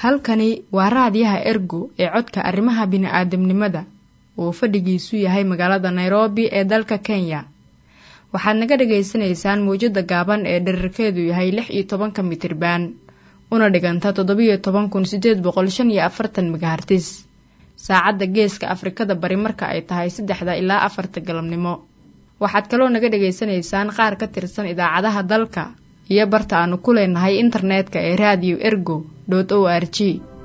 halkani waa raadiyaha ergo ee codka arrimaha bini'aadamnimada uu fadhigiisu yahay magaalada nairobi ee dalka kenya waxaad naga dhagaysanaysaan mawjadda gaaban ee dherarkeedu yahay lix iyo tobanka mitriban una dhiganta toddobiyo toban kun sideed boqol shan iyo afartan megahartis saacadda geeska afrikada bari marka ay tahay saddexda ilaa afarta galabnimo waxaad kaloo naga dhagaysanaysaan qaar ka tirsan idaacadaha dalka iyo barta aanu ku leenahay internetka ee radio ergo o r g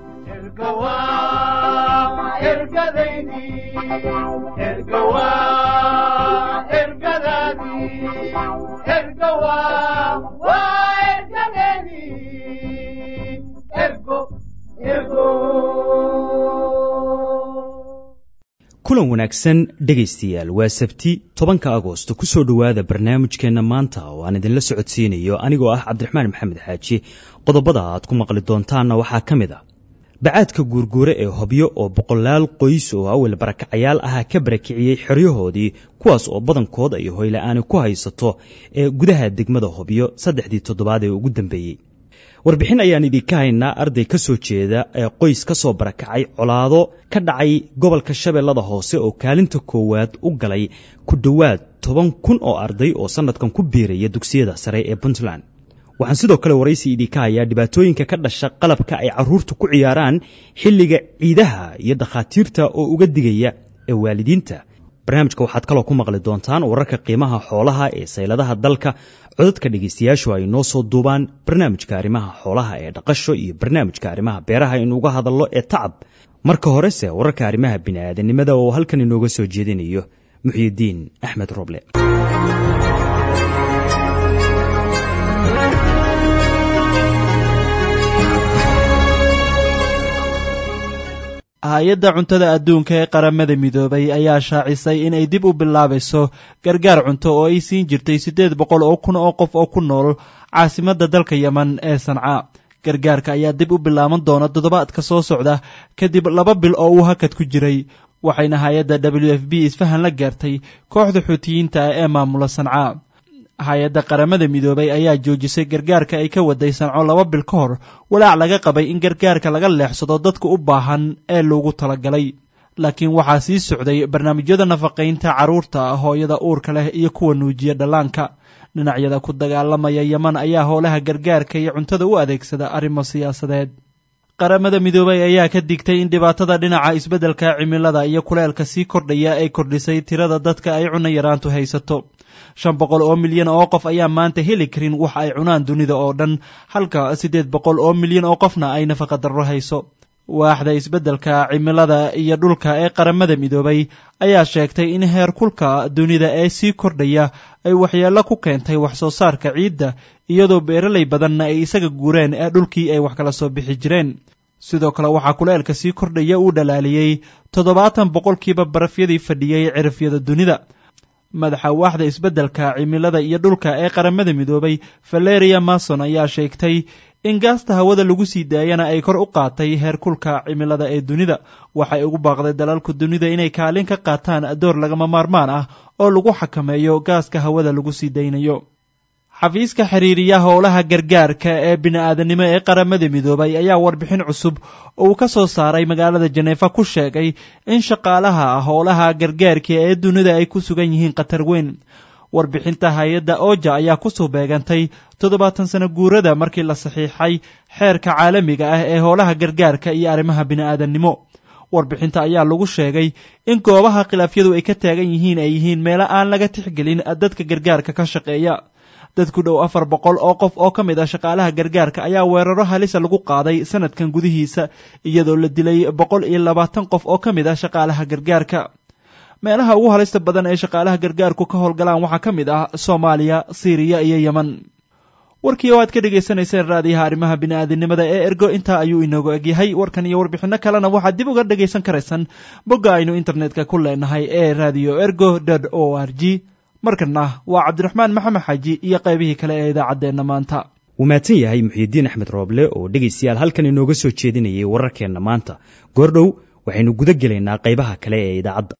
kulan wanaagsan dhegaystayaal waa sabti tobanka agoosto ku soo dhowaada barnaamijkeenna maanta oo aan idinla socodsiinayo anigoo ah cabdiraxmaan maxamed xaaji qodobada aad ku maqli doontaanna waxaa ka mid a bacaadka guurguure ee hobyo oo boqolaal qoys oo awel barakacayaal ah ka barakiciyey xeryahoodii kuwaas oo badankood ay hoyla-aani ku haysato ee gudaha degmada hobyo saddexdii toddobaad ee ugu dambeeyey warbixin ayaan idinka haynaa arday ka soo jeeda ee qoys ka soo barakacay colaado ka dhacay gobolka shabeellada hoose oo kaalinta koowaad u galay ku dhowaad toban kun oo arday oo sannadkan ku biiraya dugsiyada sare ee puntland waxaan sidoo kale waraysi idinka hayaa dhibaatooyinka ka dhasha qalabka ay carruurtu ku ciyaaraan xilliga ciidaha iyo dakhaatiirta oo uga digaya ee waalidiinta barnaamijka waxaad kaloo ku maqli doontaan wararka qiimaha xoolaha ee sayladaha dalka codadka dhegaystayaashu ay noo soo duubaan barnaamijka arrimaha xoolaha ee dhaqasho iyo barnaamijka arrimaha beeraha inuuga hadallo ee tacab marka horese wararka arrimaha bini'aadanimada oo halkan inooga soo jeedinayo muxyidiin axmed roble hay-adda cuntada adduunka ee qaramada midoobay ayaa shaacisay inay dib u bilaabayso gargaar cunto oo ay siin jirtay siddeed boqol oo kun oo qof oo ku nool caasimadda dalka yeman ee sanca gargaarka ayaa dib u bilaaban doona toddobaadka soo socda kadib laba bil oo uu hakad ku jiray waxayna hay-adda w f b isfahan la gaartay kooxda xuutiyiinta ah ee maamula sanca hay-adda qaramada midoobay ayaa joojisay gargaarka ay ka waday sanco laba bil ka hor walaac laga qabay in gargaarka laga leexsado dadka u baahan ee loogu talagalay laakiin waxaa sii socday barnaamijyada nafaqaynta carruurta hooyada uurka leh iyo kuwa nuujiya dhallaanka dhinacyada ku dagaalamaya yeman ayaa howlaha gargaarka iyo cuntada u adeegsada arrimo siyaasadeed qaramada midoobay ayaa ka digtay in dhibaatada dhinaca isbeddelka cimilada iyo kuleelka sii kordhaya ay kordhisay tirada dadka ay cunno yaraantu haysato shan boqol oo milyan oo qof ayaa maanta heli karin wax ay cunaan dunida oo dhan halka siddeed boqol oo milyan oo qofna ay nafaqa darro hayso waaxda isbeddelka cimilada iyo dhulka ee qaramada midoobay ayaa sheegtay in heer kulka dunida ee sii kordhaya ay waxyeello ku keentay wax soo saarka ciidda iyadoo beeralay badanna ay isaga guureen ee dhulkii ay wax kala soo bixi jireen sidoo kale waxaa kuleelka sii kordhaya uu dhalaaliyey toddobaatan boqolkiiba barafyadii fadhiyey cirifyada dunida madaxa waaxda isbeddelka cimilada iyo dhulka ee qaramada midoobay valeria mason ayaa sheegtay in gaasta hawada lagu sii daayana ay kor u qaatay heerkulka cimilada ee dunida waxay ugu baaqday dalalku dunida inay kaalin ka qaataan door lagama maarmaan ah oo lagu xakameeyo gaaska hawada lagu sii daynayo xafiiska xiriiriya howlaha gargaarka ee bini'aadanimo ee qaramada midoobay ayaa warbixin cusub oo uu ka soo saaray magaalada janeefa ku sheegay in shaqaalaha howlaha gargaarka ee dunida ay ku sugan yihiin khatar weyn warbixinta hay-adda oja ayaa kusoo beegantay toddobaatan sano guurada markii la saxiixay xeerka caalamiga ah ee howlaha gargaarka iyo arrimaha bini'aadannimo warbixinta ayaa lagu sheegay in goobaha khilaafyadu ay ka taagan yihiin ay yihiin meelo aan laga tixgelin dadka gargaarka ka shaqeeya dad ku dhow afar boqol oo qof oo ka mid ah shaqaalaha gargaarka ayaa weeraro halisa lagu qaaday sanadkan gudihiisa iyadoo la dilay boqol iyo labaatan qof oo ka mid ah shaqaalaha gargaarka meelaha ugu halista badan ee shaqaalaha gargaarku ka howlgalaan waxaa ka mid ah soomaaliya siiriya iyo yeman warkii oo aad ka dhagaysanayseen raadiyaha arrimaha bini'aadanimada ee ergo intaa ayuu inoogu egyahay warkan iyo warbixinno kalena waxaad dib uga dhagaysan karaysaan bogga aynu internetka ku leenahay ee radio ergo o r g markana waa cabdiraxmaan maxamed xaaji iyo qaybihii kale ee idaacaddeenna maanta wuu mahadsan yahay muxiidiin axmed rooble oo dhegaystayaal halkan inooga soo jeedinayay wararkeenna maanta goordhow waxaynu guda gelaynaa qaybaha kale ee idaacadda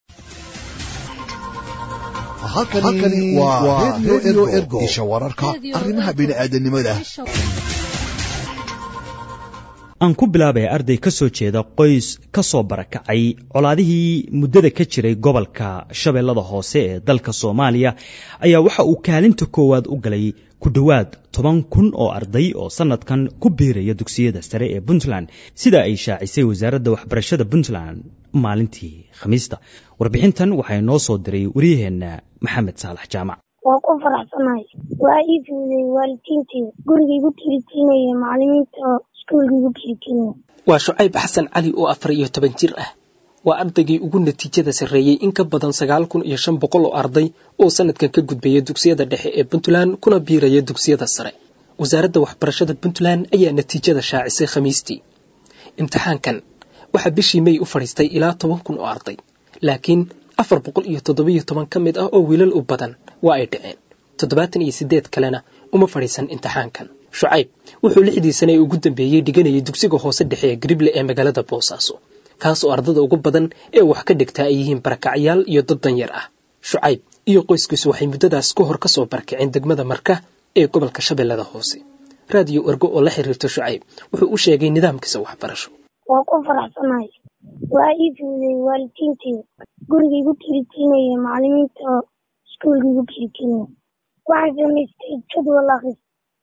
halkani waa redio ergo isha wararka arrimaha bini'aadanimada aan ku bilaabaya arday ka soo jeeda qoys ka soo barakacay colaadihii muddada ka jiray gobolka shabeellada hoose ee dalka soomaaliya ayaa waxa uu kaalinta koowaad u galay ku dhowaad toban kun oo arday oo sannadkan ku biiraya dugsiyada sare ee puntland sida ay shaacisay wasaaradda waxbarashada puntland maalintii khamiista warbixintan waxaa noo soo diray waryaheenna maxamed saalax jaamac waa ku faraxsanahay waa ii fududay waalidiinteyda gurigay gu tirigelinaya macalimiinta oo iskuolkay gu tirigelinaya waa shucayb xasan cali oo afar iyo toban jir ah waa ardaygii ugu natiijada sarreeyey in ka badan sagaal kun iyo shan boqol oo arday oo sanadkan ka gudbaya dugsiyada dhexe ee puntland kuna biiraya dugsiyada sare wasaaradda waxbarashada puntland ayaa natiijada shaacisay khamiistii imtixaankan waxaa bishii may u fadhiistay ilaa toban kun oo arday laakiin afar boqol iyo toddobiyo toban ka mid ah oo wiilal u badan waa ay dhaceen toddobaatan iyo siddeed kalena uma fadhiisan imtixaankan shucayb wuxuu lixdii sane ee ugu dambeeyey dhiganayay dugsiga hoose dhexe ee grible ee magaalada boosaaso kaas oo ardada ugu badan ee wax ka dhigtaa ay yihiin barakacyaal iyo dad danyar ah shucayb iyo qoyskiisu waxay muddadaas ka hor ka soo barakaceen degmada marka ee gobolka shabeellada hoose raadiyo ergo oo la xiriirta shucayb wuxuu u sheegay nidaamkiisa waxbarasho waa ku faraxsanahay waa ii fududay waalidiinteyda gurigay gu tirigelinaya macalimiinta oo iskuolkay gu tirigelinaya waxaan samaystay jadwal akris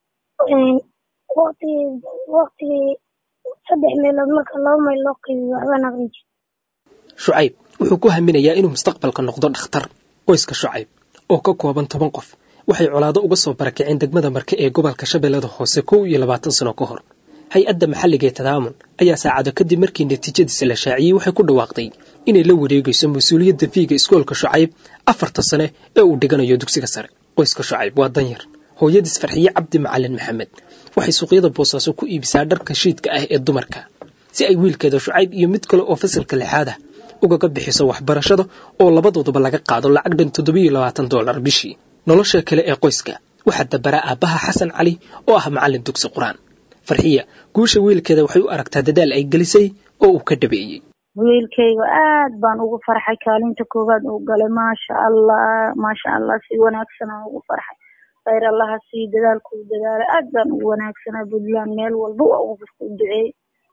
waqtigay waqtigay saddex meelood marka laba mayl loo qaybiyo waxbaan aqrin jir shucayb wuxuu ku haminayaa inuu mustaqbalka noqdo dhakhtar qoyska shucayb oo ka kooban toban qof waxay colaado uga soo barakaceen degmada marke ee gobolka shabeellada hoose kow iyo labaatan sano ka hor hay-adda maxalliga ee tadaamun ayaa saacado kadib markii natiijadiisa la shaaciyey waxay ku dhawaaqday inay la wareegayso mas-uuliyadda fiiga iskoolka shucayb afarta sane ee uu dhiganayo dugsiga sare qoyska shucayb waa danyar hooyadiis farxiye cabdi macalin maxamed waxay suuqyada boosaaso ku iibisaa dharka shiidka ah ee dumarka si ay wiilkeeda shucayb iyo mid kale oo fasalka lixaad ah ugaga bixiso waxbarashada oo labadooduba laga qaado lacag dhan toddobiyo labaatan dollar bishii nolosha kale ee qoyska waxaa dabaraa aabbaha xasan cali oo ah macallin dugsi qur-aan farxiya guusha wiilkeeda waxay u aragtaa dadaal ay gelisay oo uu ka dhabeeyey wiilkayga aad baan ugu farxay kaalinta koowaad uu galay maasha allah maasha allah si wanaagsan aan ugu farxay khayr allaha sii dadaalkuu dadaalay aad baan ugu wanaagsanaa puntland meel walba waa ugu u duceeyey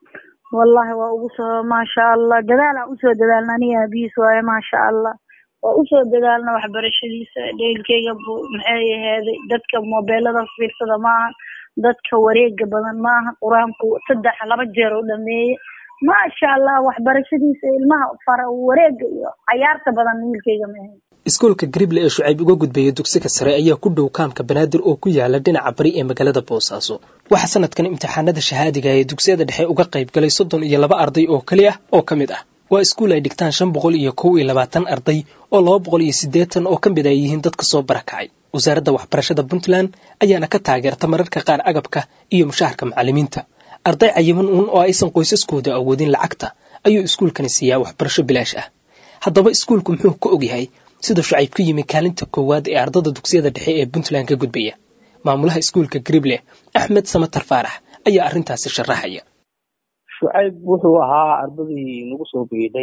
wallahi waa ugu soo maasha allah dadaalaan usoo dadaalna aniga aabihiis waaye maasha allah waa usoo dadaalna waxbarashadiisa dheelkeyga maxay aheeday dadka mobeelada fiirsada maaha dadka wareega badan maaha qur-aanku saddex laba jeer u dhameeye maasha allah waxbarashadiisa ilmaha fara wareega iyo cayaarta badan wiilkeyga maahayn iskuolka grible ee shucayb uga gudbaya dugsiga sare ayaa ku dhow kaamka banaadir oo ku yaala dhinaca bari ee magaalada boosaaso waxaa sanadkan imtixaanada shahaadiga ee dugsiyada dhexe uga qayb galay soddon iyo laba arday oo keli ah oo ka mid ah waa iskuul ay dhigtaan shan boqol iyo kow iyo labaatan arday oo laba boqol iyo siddeetan oo ka mid ay yihiin dadka soo barakacay wasaaradda waxbarashada puntland ayaana ka taageerta mararka qaar agabka iyo mushaharka macallimiinta arday cayiman uun oo aysan qoysaskooda awoodin lacagta ayuu iskuulkani siiyaa waxbarasho bilaash ah haddaba iskuulku muxuu ka ogyahay sida shucayb ku yimi kaalinta koowaad ee ardada dugsiyada dhexe ee puntland ka gudbaya maamulaha iskuulka grible axmed samatar faarax ayaa arrintaasi sharaxaya shucayb wuxuu ahaa ardadii nagu soo biidhay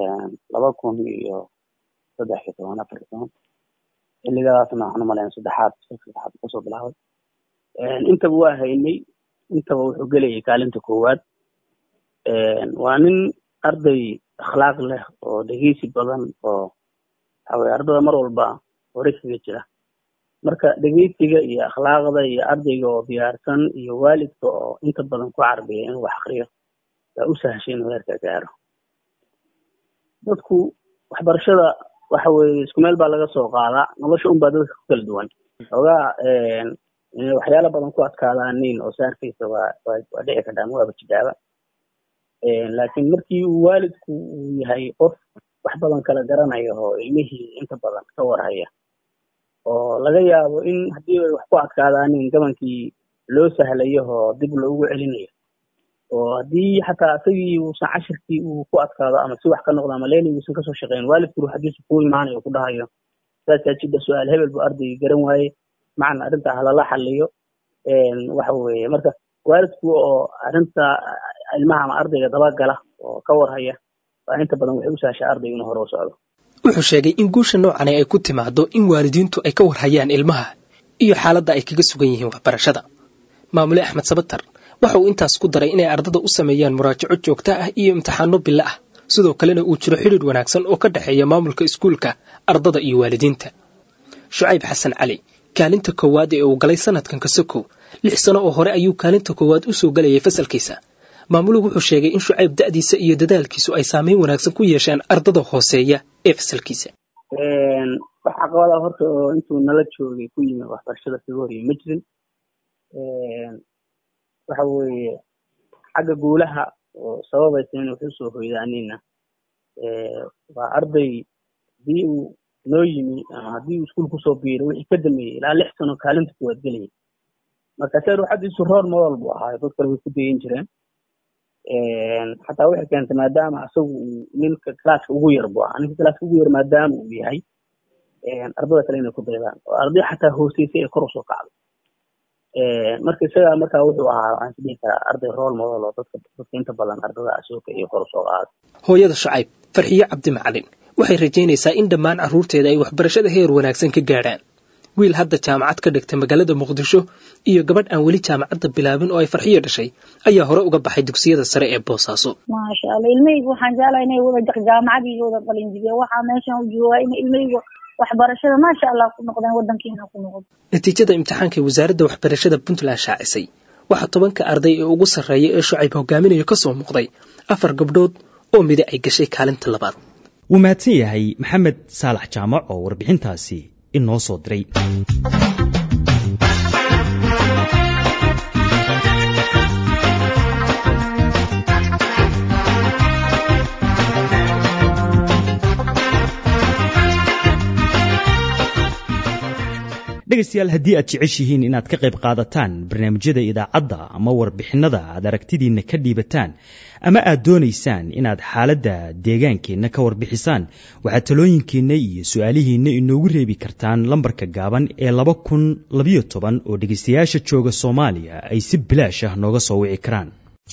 laba kun iyo saddex iyo toban afar iyo toban xilligadaasna waxaan umalayn saddexaad saddexaad kasoo bilaabay intaba waa haynay intaba wuxuu gelayay kaalinta koowaad waa nin arday akhlaaq leh oo dhegeysi badan oo waxaweye ardada mar walba hore kaga jira marka dhegeysiga iyo akhlaaqda iyo ardayga oo diyaarsan iyo waalidka oo inta badan ku carbiya inuu wax akriyo waa u sahashay inuu heerka gaaro dadku waxbarashada waxa weeye isku meel baa laga soo qaadaa nolosha un baa dadka ku kala duwan xoogaa waxyaala badan ku adkaadaanin oo saarkiisa waa waa dhici kartaa ama waaba jidaaba laakiin markii uu waalidku uu yahay qof wax badan kala garanayo oo ilmihii inta badan ka warhaya oo laga yaabo in haddii ay wax ku adkaadaanin gabankii loo sahlayo oo dib loogu celinayo oo haddii xataa isagii uusan cashirkii uu ku adkaado ama si wax ka noqdo ama leeli uusan kasoo shaqeyn waalidku ruuxadiisu kuu imaanayo ku dhahayo saasaa jidda su-aal hebel buu ardaygii garan waaye macna arrintaa halala xaliyo waxa weeye marka waalidku oo arrinta ilmaha ama ardayga dabagala oo ka warhaya waa inta badan waxay u sahashaa ardayga inuu hore u socdo wuxuu sheegay in guusha noocani ay ku timaado in waalidiintu ay ka warhayaan ilmaha iyo xaaladda ay kaga sugan yihiin waxbarashada maamule axmed sabatar waxa uu intaas ku daray inay ardada u sameeyaan muraajaco joogto ah iyo imtixaano bilo ah sidoo kalena uu jiro xidhiidh wanaagsan oo ka dhexeeya maamulka iskuulka ardada iyo waalidiinta shucayb xasan cali kaalinta koowaad ee uu galay sanadkan kasokow lix sano oo hore ayuu kaalinta koowaad u soo galayay fasalkiisa maamuluhu wuxuu sheegay in shucayb da'diisa iyo dadaalkiisu ay saameyn wanaagsan ku yeesheen ardada hooseeya ee fasalkiisa wax caqabada horta oo intuu nala joogay ku yimi waxbarashada kaga horiyay ma jirin waxa weeye xagga guulaha oo sababaysa in wax usoo hoydaanina waa arday haddii uu noo yimi ama haddii uu iskuul kusoo biiray wixii ka dameeyey ilaa lix sano kaalinta kuwaad gelayay marka se ruuxadiisu roor model buu ahaayo dad kale way ku dayan jireen xataa waxay keentay maadaama asagu uu ninka classka ugu yar buu ahaa ninka classka ugu yar maadaama uu yahay ardada kale inay ku daydaan oo arday xataa hooseysay ee kor usoo kacday marka isagaa markaa wuxuu ahaa waxaan isdhihi karaa arday rool model oo dadka dadka inta badan ardada asooka iyo kor usoo qaada hooyada shucayb farxiyo cabdi macalin waxay rajaynaysaa in dhammaan carruurteeda ay waxbarashada heer wanaagsan ka gaadhaan wiil hadda jaamacad ka dhigtay magaalada muqdisho iyo gabadh aan weli jaamacadda bilaabin oo ay farxiyo dhashay ayaa hore uga baxay dugsiyada sare ee boosaaso maasha allah ilmahaygu waxaan jeclahay inay wada jaamacadii wada qalinjibiyeen waxaa meeshan u joogaa in ilmahaygu waxbarashada maasha allah ku noqdeen wadankiina ku noqdo natiijada imtixaanka ee wasaaradda waxbarashada puntland shaacisay waxaa tobanka arday ee ugu sarreeya ee shucayb hogaaminayo ka soo muuqday afar gabdhood oo midi ay gashay kaalinta labaad wuu mahadsan yahay maxamed saalax jaamac oo warbixintaasi inoo soo diray dhegaystayaal haddii aad jeceshihiin inaad ka qayb qaadataan barnaamijyada idaacadda ama warbixinnada aad aragtidiinna ka dhiibataan ama aad doonaysaan inaad xaaladda deegaankeenna ka warbixisaan waxaad talooyinkiinna iyo su-aalihiinna inoogu reebi kartaan lambarka gaaban ee laba kun labayo toban oo dhegaystayaasha jooga soomaaliya ay si bilaash ah nooga soo wici karaan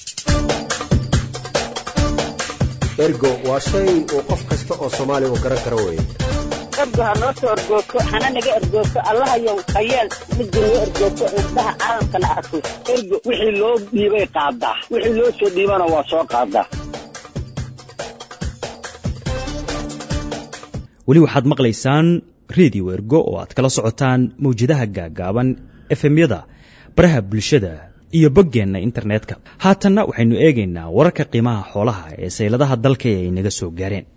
ergo waa shay uu qof kasta oo soomaaliya uu garan karo weye ergo ha noo soo ergoogto hana naga ergoogto allahayow hayeel midda noo ergoogto indhaha caalamkana arko ergo wixii loo dhiibay qaadaa wixii loo soo dhiibana waa soo qaadaa weli waxaad maqlaysaan redio ergo oo aad kala socotaan mawjadaha gaagaaban efemyada baraha bulshada iyo boggeenna internetka haatanna waxaynu eegaynaa wararka qiimaha xoolaha ee sayladaha dalka ee ay naga soo gaareen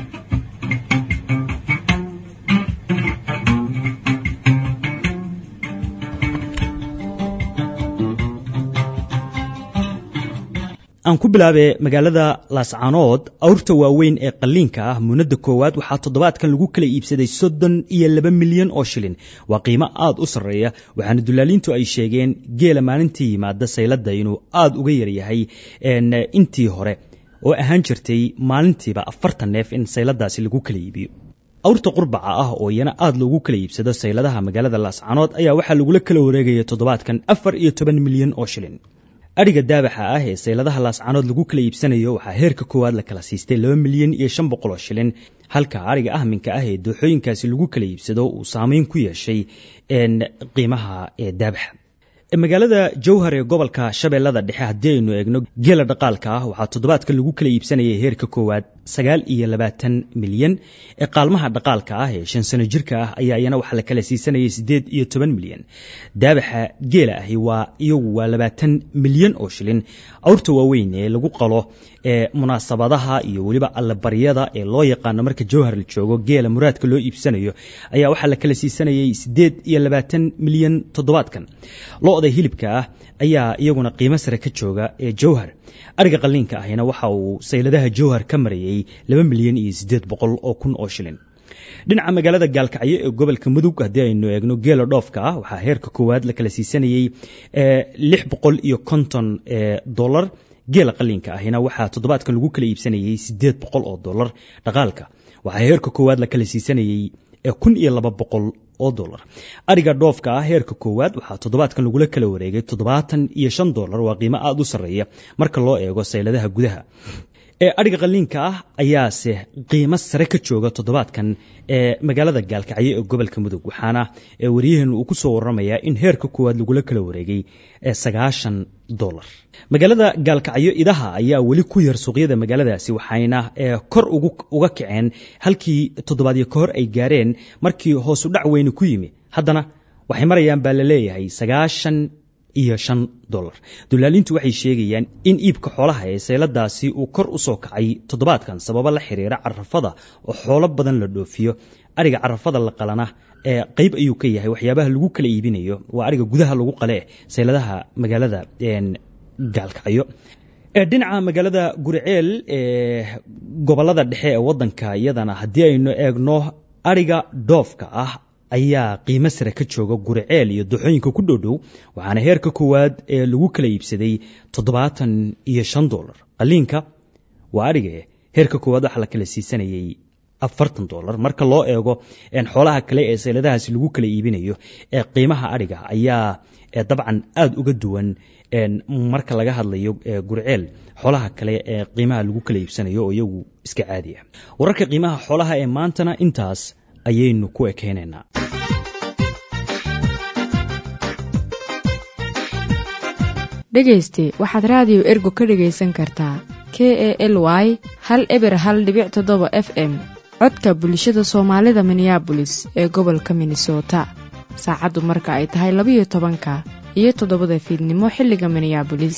aan ku bilaabe magaalada laascaanood awrta waaweyn ee qalliinka ah muunadda koowaad waxaa toddobaadkan lagu kala iibsaday soddon iyo laba milyan oo shilin waa qiimo aad u sarreeya waxaana dullaaliintu ay sheegeen geela maalintii yimaada sayladda inuu aad uga yaryahay intii hore oo ahaan jirtay maalintiiba afartan neef in sayladaasi lagu kala iibiyo awrta qurbaca ah oo iyana aad loogu kala iibsado sayladaha magaalada laascaanood ayaa waxaa lagula kala wareegaya toddobaadkan afar iyo toban milyan oo shilin adhiga daabaxa ah ee sayladaha laascaanood lagu kala iibsanayo waxaa heerka koowaad la kala siistay laba milyan iyo shan boqol oo shilin halka adhiga ahminka ah ee dooxooyinkaasi lagu kala iibsado uu saameyn ku yeeshay qiimaha ee daabaxa magaalada jowhar ee gobolka shabeellada dhexe haddii aynu eegno geela dhaqaalka ah waxaa toddobaadka lagu kala iibsanayay heerka koowaad sagaal iyo labaatan milyan ee qaalmaha dhaqaalka ah ee shan sano jirka ah ayaa iyana waxaa la kala siisanayay siddeed iyo toban milyan daabaxa geela ahi waa iyagu waa labaatan milyan oo shilin awrta waaweyn ee lagu qalo ee munaasabadaha iyo weliba allabaryada ee loo yaqaano marka jowhar la joogo geela muraadka loo iibsanayo ayaa waxaa la kala siisanayay siddeed iyo labaatan milyan toddobaadkan lo-da hilibka ah ayaa iyaguna qiimo sare ka jooga ee jowhar ariga qalliinka ahina waxa uu sayladaha jowhar ka marayay laba milyan iyo siddeed boqol oo kun oo shilin dhinaca magaalada gaalkacyo ee gobolka mudug haddii aynu eegno geela dhoofka ah waxaa heerka koowaad la kala siisanayey lix boqol iyo konton dolar geela qalliinka ahina waxaa toddobaadkan lagu kala iibsanayey siddeed boqol oo dolar dhaqaalka waxaa heerka koowaad la kala siisanayey kun iyo laba boqol oo dolar ariga dhoofka ah heerka koowaad waxaa toddobaadkan lagula kala wareegay toddobaatan iyo shan dolar waa qiimo aada u sarreeya marka loo eego sayladaha gudaha ee adhiga qaliinka ah ayaase qiimo sare ka jooga toddobaadkan ee magaalada gaalkacyo ee gobolka mudug waxaana waryaheenu uu ku soo waramayaa in heerka koowaad lagula kala wareegay sagaashan dolar magaalada gaalkacyo idaha ayaa weli ku yar suuqyada magaaladaasi waxayna kor uga kaceen halkii toddobaadyo ka hor ay gaareen markii hoosu dhac weyni ku yimi haddana waxay marayaan baa la leeyahay sagaashan iyo shan dolar dulaalintu waxay sheegayaan in iibka xoolaha ee seyladaasi uu kor u soo kacay toddobaadkan sababo la xiriira carafada oo xoolo badan la dhoofiyo ariga carafada la qalana ee qayb ayuu ka yahay waxyaabaha lagu kala iibinayo waa ariga gudaha lagu qale seyladaha magaalada gaalkacyo dhinaca magaalada guriceel ee gobolada dhexe ee wadanka iyadana haddii aynu eegno ariga dhoofka ah ayaa qiimo sare ka jooga guriceel iyo doxooyinka ku dhowdhow waxaana heerka koowaad ee lagu kala iibsaday toddobaatan iyo shan dolar qaliinka waa adhige heerka koowaad waxaa la kala siisanayay afartan dolar marka loo eego xoolaha kale ee seyladahaasi lagu kala iibinayo ee qiimaha adhiga ayaa dabcan aada uga duwan marka laga hadlayo gurceel xoolaha kale ee qiimaha lagu kala iibsanayo oo iyagu iska caadi ah wararka qiimaha xoolaha ee maantana intaas ayaynu ku ekeynaynaa dhegayste waxaad raadiyo ergo ka dhegaysan kartaa k e l y hal eber hal dhibic toddoba f m codka bulshada soomaalida minneabolis ee gobolka minnesota saacaddu marka ay tahay labayo tobanka iyo toddobada fiidnimo xilliga minneabolis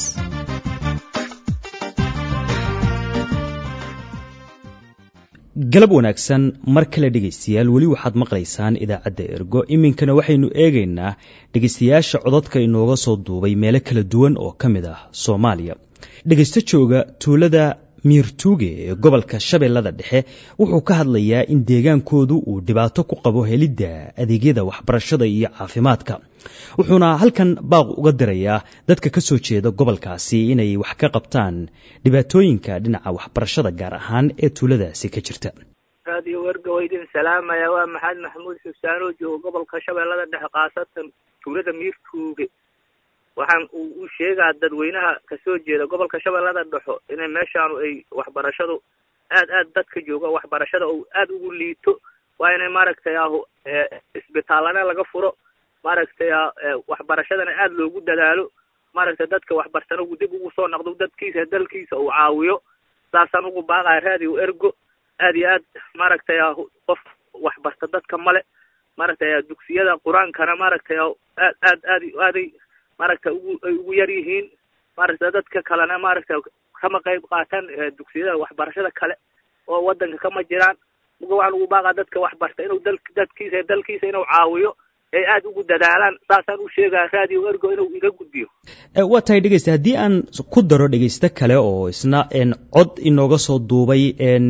galab wanaagsan mar kale dhegaystayaal weli waxaad maqlaysaan idaacadda ergo iminkana waxaynu eegaynaa dhegaystayaasha codadka inooga soo duubay meelo kala duwan oo ka mid ah soomaaliya dhegaysto jooga tuulada miirtuuge ee gobolka shabeellada dhexe wuxuu ka hadlayaa in deegaankoodu uu dhibaato ku qabo helidda adeegyada waxbarashada iyo caafimaadka wuxuuna halkan baaq uga dirayaa dadka ka soo jeeda gobolkaasi inay wax ka qabtaan dhibaatooyinka dhinaca waxbarashada gaar ahaan ee tuuladaasi ka jirta raadiyo werga waa idin salaamaya waa maxamed maxamuud xusaan oo jooga gobolka shabeellada dhexe khaasatan tuulada miirtuuge waxaan uu u sheegaa dadweynaha kasoo jeeda gobolka shabeellada dhexo inay meeshaanu ay waxbarashadu aad aad dadka jooga waxbarashada oo aad ugu liito waa inay maaragtay ahu isbitaallana laga furo maaragtay waxbarashadana aad loogu dadaalo maaragtay dadka waxbartana uu dib ugu soo noqdo dadkiisa dalkiisa uu caawiyo saasaan ugu baaqaya raadiyo ergo aad iyo aad maaragtay qof waxbarta dadka male maaragtay dugsiyada qur-aankana maaragtay aad aad aad aaday maaragta ugu ay ugu yar yihiin maaragta dadka kalena maaragta kama qayb qaataan dugsiyada waxbarashada kale oo wadanka kama jiraan muga waxaan ugu baaqaa dadka waxbarta inuu dal dadkiisa dalkiisa inuu caawiyo ay aada ugu dadaalaan saasaan u sheegaa raadiyo ergo inuu iga gudbiyo waa tahay dhegeysta haddii aan ku daro dhegeysto kale oo isna cod inooga soo duubay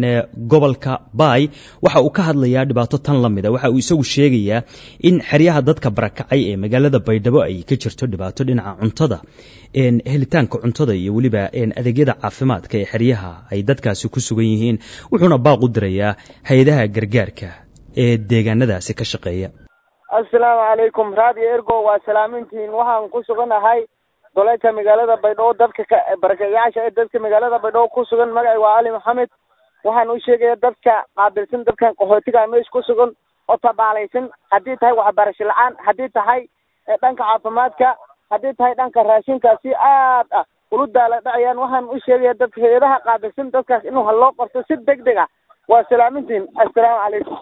gobolka baay waxa uu ka hadlayaa dhibaato tan la mida waxa uu isagu sheegayaa in xeryaha dadka barakacay ee magaalada baydhabo ay ka jirto dhibaato dhinaca cuntada helitaanka cuntada iyo weliba adeegyada caafimaadka ee xeryaha ay dadkaasi ku sugan yihiin wuxuuna baaq u dirayaa hay-adaha gargaarka ee deegaanadaasi ka shaqeeya assalaamu calaykum raadiyo ergo waa salaamintiin waxaan ku suganahay doleedka magaalada baydhabo dadka ka barakayaasha ee dadka magaalada baydhabo ku sugan magacay waa cali maxamed waxaan u sheegaya dadka qaabilsan dadkan qaxootiga meesha ku sugan oo tabaalaysan haddii tahay waxbarasho la-aan haddii tahay dhanka caafimaadka haddii tahay dhanka raashinka si aad ah ulu daala dhacayaan waxaan u sheegaya dadka hay-adaha qaabilsan dadkaas inuu haloo qorto si deg deg ah waa salaamintiin assalaamu calaykum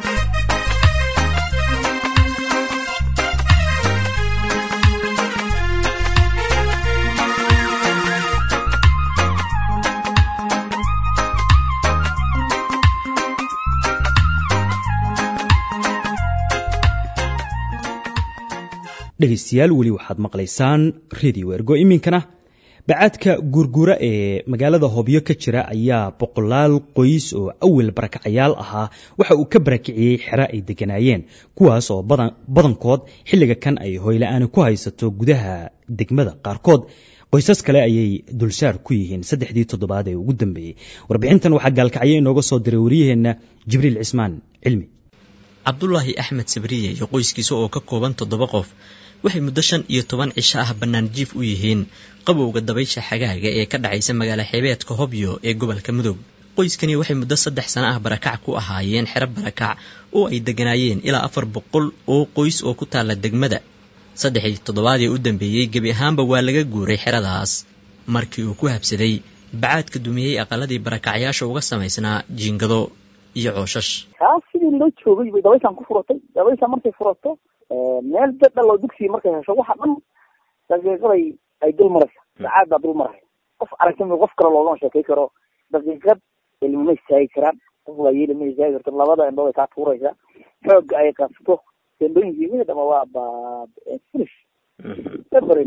dhegaystayaal weli waxaad maqlaysaan radio ergo iminkana bacaadka guurguura ee magaalada hobyo ka jira ayaa boqolaal qoys oo awel barakacayaal ahaa waxa uu ka barakiciyey xero ay deganaayeen kuwaas oo badankood xilliga kan ay hoyla-aani ku haysato gudaha degmada qaarkood qoysas kale ayay dulsaar ku yihiin saddexdii toddobaad ee ugu dambeeyey warbixintan waxaa gaalkacyo inooga soo diray waryaheenna jibriil cismaan cilmi cabdulaahi axmed sabriye iyo qoyskiisa oo ka kooban toddoba qof waxay muddo shan iyo toban cisho ah bannaan jiif u yihiin qabowga dabaysha xagaaga ee ka dhacaysa magaalo xeebeedka hobyo ee gobolka mudug qoyskani waxay muddo saddex sano ah barakac ku ahaayeen xero barakac oo ay degganaayeen ilaa afar boqol oo qoys oo ku taalla degmada saddexii toddobaadii u dambeeyey gebi ahaanba waa laga guuray xeradaas markii uu ku habsaday bacaadka dumiyey aqaladii barakacyaasha uga samaysnaa jiingado iyo cooshash kaas sidii loo joogay bay dabayshaan ku furatay dabayshaan markay furato meel dadal oo dugsiga markay hesho waxa dhan daqiiqaday ay dul maraysa bacaad baa dul maraya qof aragti qof kale loogama sheekay karo daqiiqad ilmama istaagi karaan qof waayeeli ma istaagi karto labada indhood ay kaa tuuraysaa xoogga ay qasto tendooyinkii wixii dhama waa ba finish every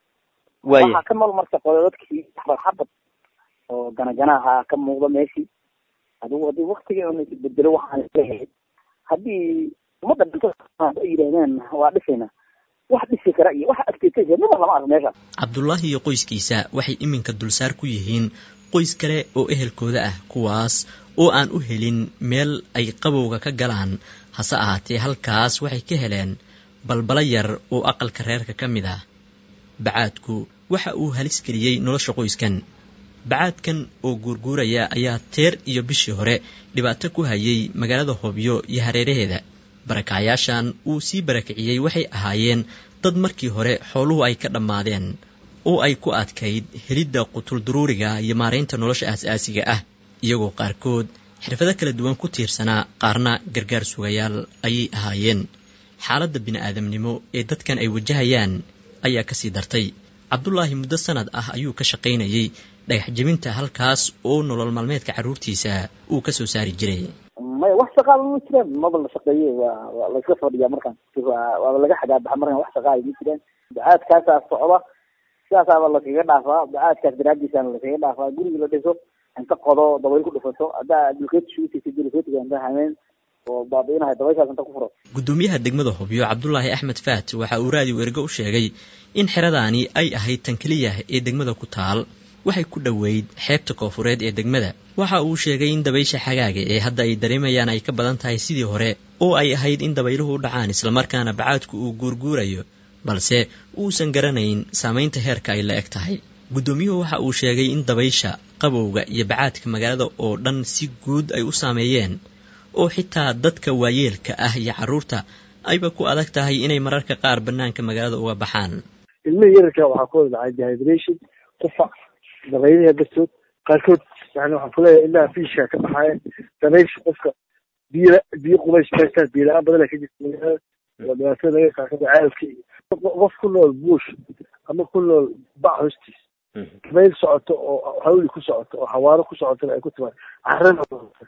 waxaa ka nool marka qododadkii xabad xabad oo ganaganaha ka muuqda meeshii adigu haddii waktiga un isbedelo waxaan leeyahay haddii ummadda dhinto ay yidhahdeen waa dhisayna wax dhisi kara iyo wax agteetaysa midna lama arko meesha cabdullaahi iyo qoyskiisa waxay iminka dulsaar ku yihiin qoys kale oo ehelkooda ah kuwaas oo aan u helin meel ay qabowga ka galaan hase ahaatee halkaas waxay ka heleen balbala yar oo aqalka reerka ka mid ah bacaadku waxa uu halis geliyey nolosha qoyskan bacaadkan oo guurguuraya ayaa teer iyo bishii hore dhibaato ku hayay magaalada hobyo iyo hareeraheeda barakacyaashan uu sii barakiciyey waxay ahaayeen dad markii hore xooluhu ay ka dhammaadeen oo ay ku adkayd helidda qutulduruuriga iyo maaraynta nolosha aas-aasiga ah iyagoo qaarkood xirfado kala duwan ku tiirsanaa qaarna gargaar sugayaal ayay ahaayeen xaaladda bini-aadamnimo ee dadkan ay wajahayaan ayaa kasii dartay cabdulaahi muddo sanad ah ayuu ka shaqaynayey dhagax jebinta halkaas oo nolol maalmeedka carruurtiisa uu ka soo saari jiray maya wax shaqaaba ma jiraan maba la shaqeeye waa waa la iska fadhiyaa markaan waaba laga xagaabaxa markaan wax shaqaaya ma jiraan bacaadkaasaa socda sidaasaaba lakaga dhaafaa bacaadkaas daraadiisaana lakaga dhaafaa guriga la dhiso inta qodo dabayl ku dhifato haddaa dulkeed shuutaysa dulkeedka inta hameen oo baabi'inahay dabayshaas inta ku furo gudoomiyaha degmada hobyo cabdulaahi axmed faat waxa uu raadiyo ergo u sheegay in xeradaani ay ahayd tan keliya ee degmada ku taal waxay ku dhoweyd xeebta koofureed ee degmada waxa uu sheegay in dabaysha xagaaga ee hadda ay dareemayaan ay ka badan tahay sidii hore oo ay ahayd in dabayluhu u dhacaan islamarkaana bacaadku uu guurguurayo balse uusan garanayn saamaynta heerka ay la eg tahay guddoomiyuhu waxa uu sheegay in dabaysha qabowga iyo bacaadka magaalada oo dhan si guud ay u saameeyeen oo xitaa dadka waayeelka ah iyo carruurta ayba ku adag tahay inay mararka qaar bannaanka magaalada uga baxaan ilmihii yararka waxaa ku wada dhacay dehydration qufac dabaylaha dartood qaarkood yani waxaan kuleeyahay ilmaha fiishka ka baxaaya dabaysha qofka biyo biyo qubays meeshaas biyo la-aan badana ka jirta magaalada waa dhibaatada laga qaakada caalka iyo qof ku nool buush ama ku nool bac hoostiis dabayl socoto oo hawli ku socoto oo xawaaro ku socotona ay ku timaad carana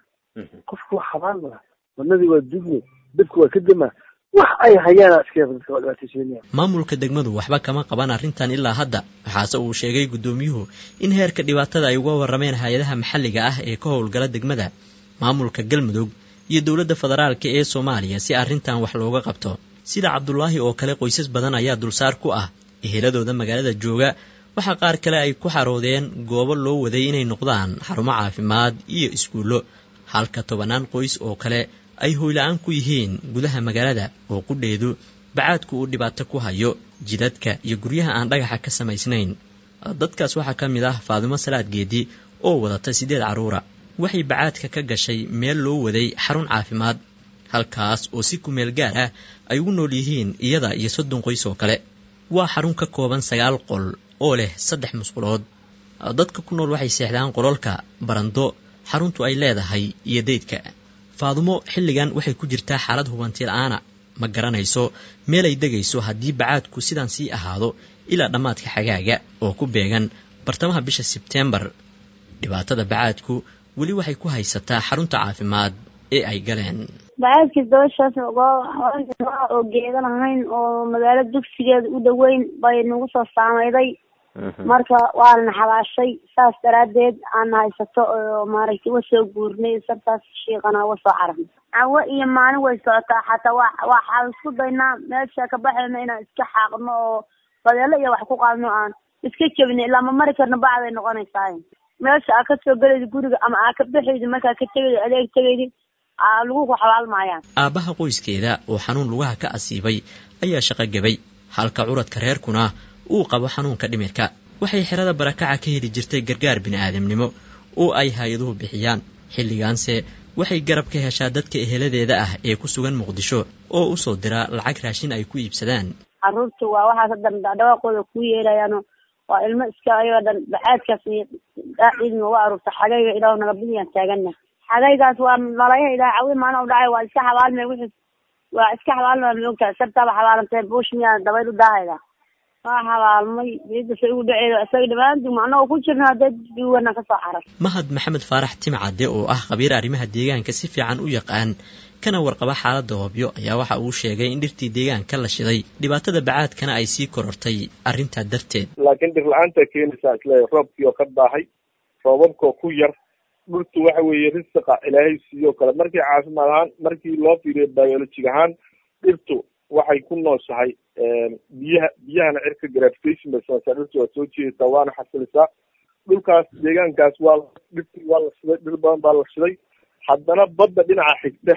qofku waa xabaan mala wadnadii waa dugme dadku waa ka dama wax ay hayaana iska dadka waa dhibaataysiinaya maamulka degmadu waxba kama qaban arrintan ilaa hadda waxaase uu sheegay guddoomiyuhu in heerka dhibaatada ay uga warrameen hay-adaha maxalliga ah ee ka howlgala degmada maamulka galmudug iyo dowladda federaalka ee soomaaliya si arrintan wax looga qabto sida cabdulaahi oo kale qoysas badan ayaa dulsaar ku ah eheladooda magaalada jooga waxaa qaar kale ay ku xaroodeen goobo loo waday inay noqdaan xarumo caafimaad iyo iskuullo halka tobannaan qoys oo kale ay hoyla-aan ku yihiin gudaha magaalada oo qudheedu bacaadku uu dhibaato ku hayo jidadka iyo guryaha aan dhagaxa ka samaysnayn dadkaas waxaa ka mid ah faadimo salaad geedi oo wadata siddeed carruura waxay bacaadka ka gashay meel loo waday xarun caafimaad halkaas oo si kumeel gaar ah ay ugu nool yihiin iyada iyo soddon qoys oo kale waa xarun ka kooban sagaal qol oo leh saddex musqulood dadka ku nool waxay seexdaan qololka barando xaruntu ay leedahay iyo deydka faadumo xilligan waxay ku jirtaa xaalad hubanti la-aana ma garanayso meel ay degayso haddii bacaadku sidaan sii ahaado ilaa dhammaadka xagaaga oo ku beegan bartamaha bisha sebteembar dhibaatada bacaadku weli waxay ku haysataa xarunta caafimaad ee ay galeen bacaadkii dabashaas oo geedan ahayn oo magaalo dugsigeeda u dhoweyn bay nagu soo saameyday marka waana xabaashay saas daraadeed aan haysato oo maaragtay wasoo guurnay sartaas shiiqana wasoo cararnay cawo iyo maalin way socotaa xataa wa waxaan isku daynaa meesha ka baxayno inaan iska xaaqno oo badeelo iyo wax ku qaadno aan iska jebino ilaa ma mari karno bacday noqonaysaa meesha aa kasoo gelayda guriga ama aa ka baxaydi markaa ka tegaydi adeeg tegaydi lagu ku xabaalmaayaan aabbaha qoyskeeda oo xanuun lugaha ka asiibay ayaa shaqo gabay halka curadka reerkuna uu qabo xanuunka dhimirka waxay xerada barakaca ka heli jirtay gargaar bini'aadamnimo oo ay hay-aduhu bixiyaan xilligaanse waxay garab ka heshaa dadka eheladeeda ah ee ku sugan muqdisho oo u soo dira lacag raashin ay ku iibsadaan carruurta waa waxaas haddan dhawaaqooda kuu yeelayaano waa ilmo iska ayagoo dhan baxaadkaas iyo ciidma uga aruurta xagayga ilaah naga bidiyaan taagana xagaygaas waa malayaha ilaah cawi maana u dhacay waa iska xabaalme wixii waa iska xabaalma maogtahay sabtaaba xabaalantee buush miyaa dabayl u daahayda waa xabaalmay ciidda say ugu dhaceedo isaga dhammaantii macnagoo ku jirna hadee duwana kasoo carar mahad maxamed faarax timcadde oo ah khabiir arrimaha deegaanka si fiican u yaqaan kana warqaba xaaladda hoobyo ayaa waxa uu sheegay in dhirtii deegaanka la shiday dhibaatada bacaadkana ay sii korortay arrintaa darteed laakiin dhir la-aanta keenaysaa isleeyahay roobkii oo ka daahay roobabkoo ku yar dhirtu waxa weeye risiqa ilaahay siiyoo kale markii caafimaad ahaan markii loo fiiriyo biolojig ahaan dhirtu waxay ku nooshahay biyaha biyahana cirka gravitation bay samaysaa dhirtu waa soo jeedataa waana xasilisaa dhulkaas deegaankaas waa dhirtii waa la shiday dhir badan baa la shiday haddana badda dhinaca xigta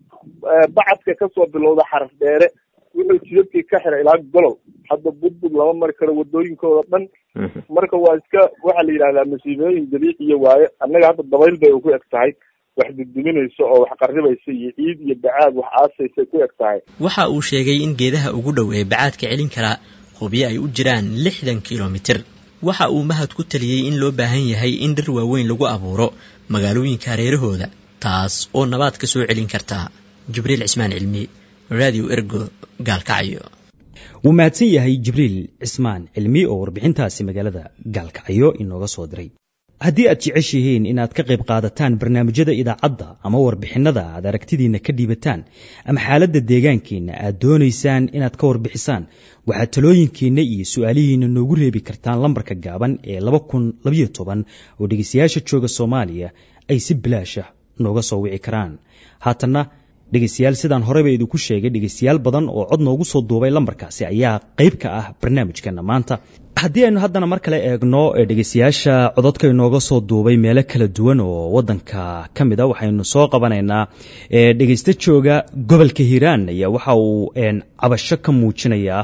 bacadka kasoo bilowda xaraf dheere wuxuu jidadkii ka xiray ilaa golol hadda budbud lama mari karo wadooyinkooda dhan marka waa iska waxaa la yidhahdaa masiibooyin dabiiciya waaye annaga hadda dabayl bay ugu eg tahay wax duduminaysa oo wax qarribaysa iyo ciid iyo bacaad wax aasaysay ku eg tahay waxa uu sheegay in geedaha ugu dhow ee bacaadka celin karaa hubiyo ay u jiraan lixdan kilomitir waxa uu mahad ku taliyey in loo baahan yahay in dhir waaweyn lagu abuuro magaalooyinka hareerahooda taas oo nabaad ka soo celin kartaa jibriil cismaan cilmi radio ergo gaalkacyo wuu mahadsan yahay jibriil cismaan cilmi oo warbixintaasi magaalada gaalkacyo inooga soo diray haddii aad jeceshihiin inaad ka qayb qaadataan barnaamijyada idaacadda ama warbixinnada aad aragtidiinna ka dhiibataan ama xaaladda deegaankiinna aad doonaysaan inaad ka warbixisaan waxaad talooyinkiinna iyo su-aalihiinna noogu reebi kartaan lambarka gaaban ee laba kun labayo toban oo dhegeystayaasha jooga soomaaliya ay si bilaasha nooga soo wici karaan haatanna dhegeystayaal sidaan horeyba idinku sheegay dhegeystayaal badan oo cod noogu soo duubay lambarkaasi ayaa qayb ka ah barnaamijkeena maanta haddii aynu haddana mar kale eegno dhegeystayaasha cododka inooga soo duubay meelo kala duwan oo wadanka ka mid a waxaynu soo qabanaynaa dhegeysta jooga gobolka hiiraan ayaa waxa uu cabasho ka muujinayaa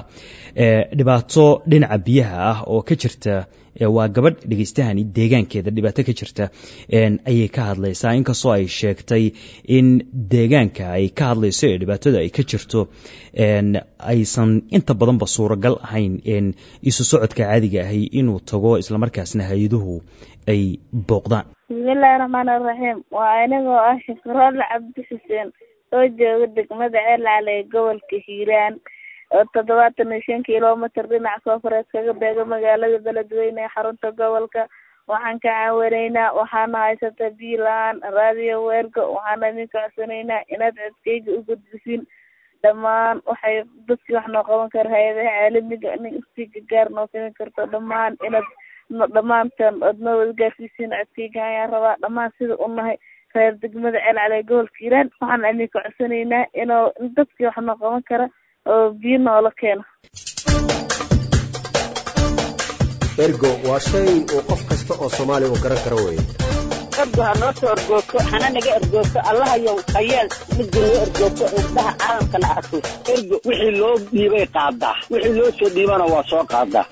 dhibaato dhinaca biyaha ah oo ka jirta waa gabadh dhegeystahani deegaankeeda dhibaato ka jirta ayay ka hadlaysaa inkastoo ay sheegtay in deegaanka ay ka hadlayso ee dhibaatada ay ka jirto aysan inta badanba suuragal ahayn isu socodka caadiga ahay inuu tago islamarkaasna hay-aduhu ay booqdaan bismillahi raxmaani raxiim waa anigoo ah shifroole cabdi xuseen oo jooga degmada ceelcale ee gobolka hiiraan oo toddobaatan iyo shan kilomitr dhinaca koofureed kaga beega magaalada beledweyne ee xarunta gobolka waxaan ka caawinaynaa waxaana haysata biyo la-aan raadiyo weerga waxaana idinka codsanaynaa inaad codkeyga u gudbisin dhammaan waxay dadkii wax noo qaban kara hay-adaha caalamiga nin istii gagaar noo samayn karto dhammaan inaad dhammaantan ood noo wada gaarsiisiin codkeyga ayaan rabaa dhammaan sida u nahay reer degmada ceelcale gobolka hiiraan waxaan idinka codsanaynaa inuu dadkii wax noo qaban kara oo biyo noola keeno ergo waa shay uu qof kasta oo soomaaliya uu garan karo weye ergo ha noo soo ergoogto hana naga ergoogto allahayow hayeel midda noo ergoogto indhaha caalamkana arko ergo wixii loo dhiibay qaadaa wixii loo soo dhiibana waa soo qaadaa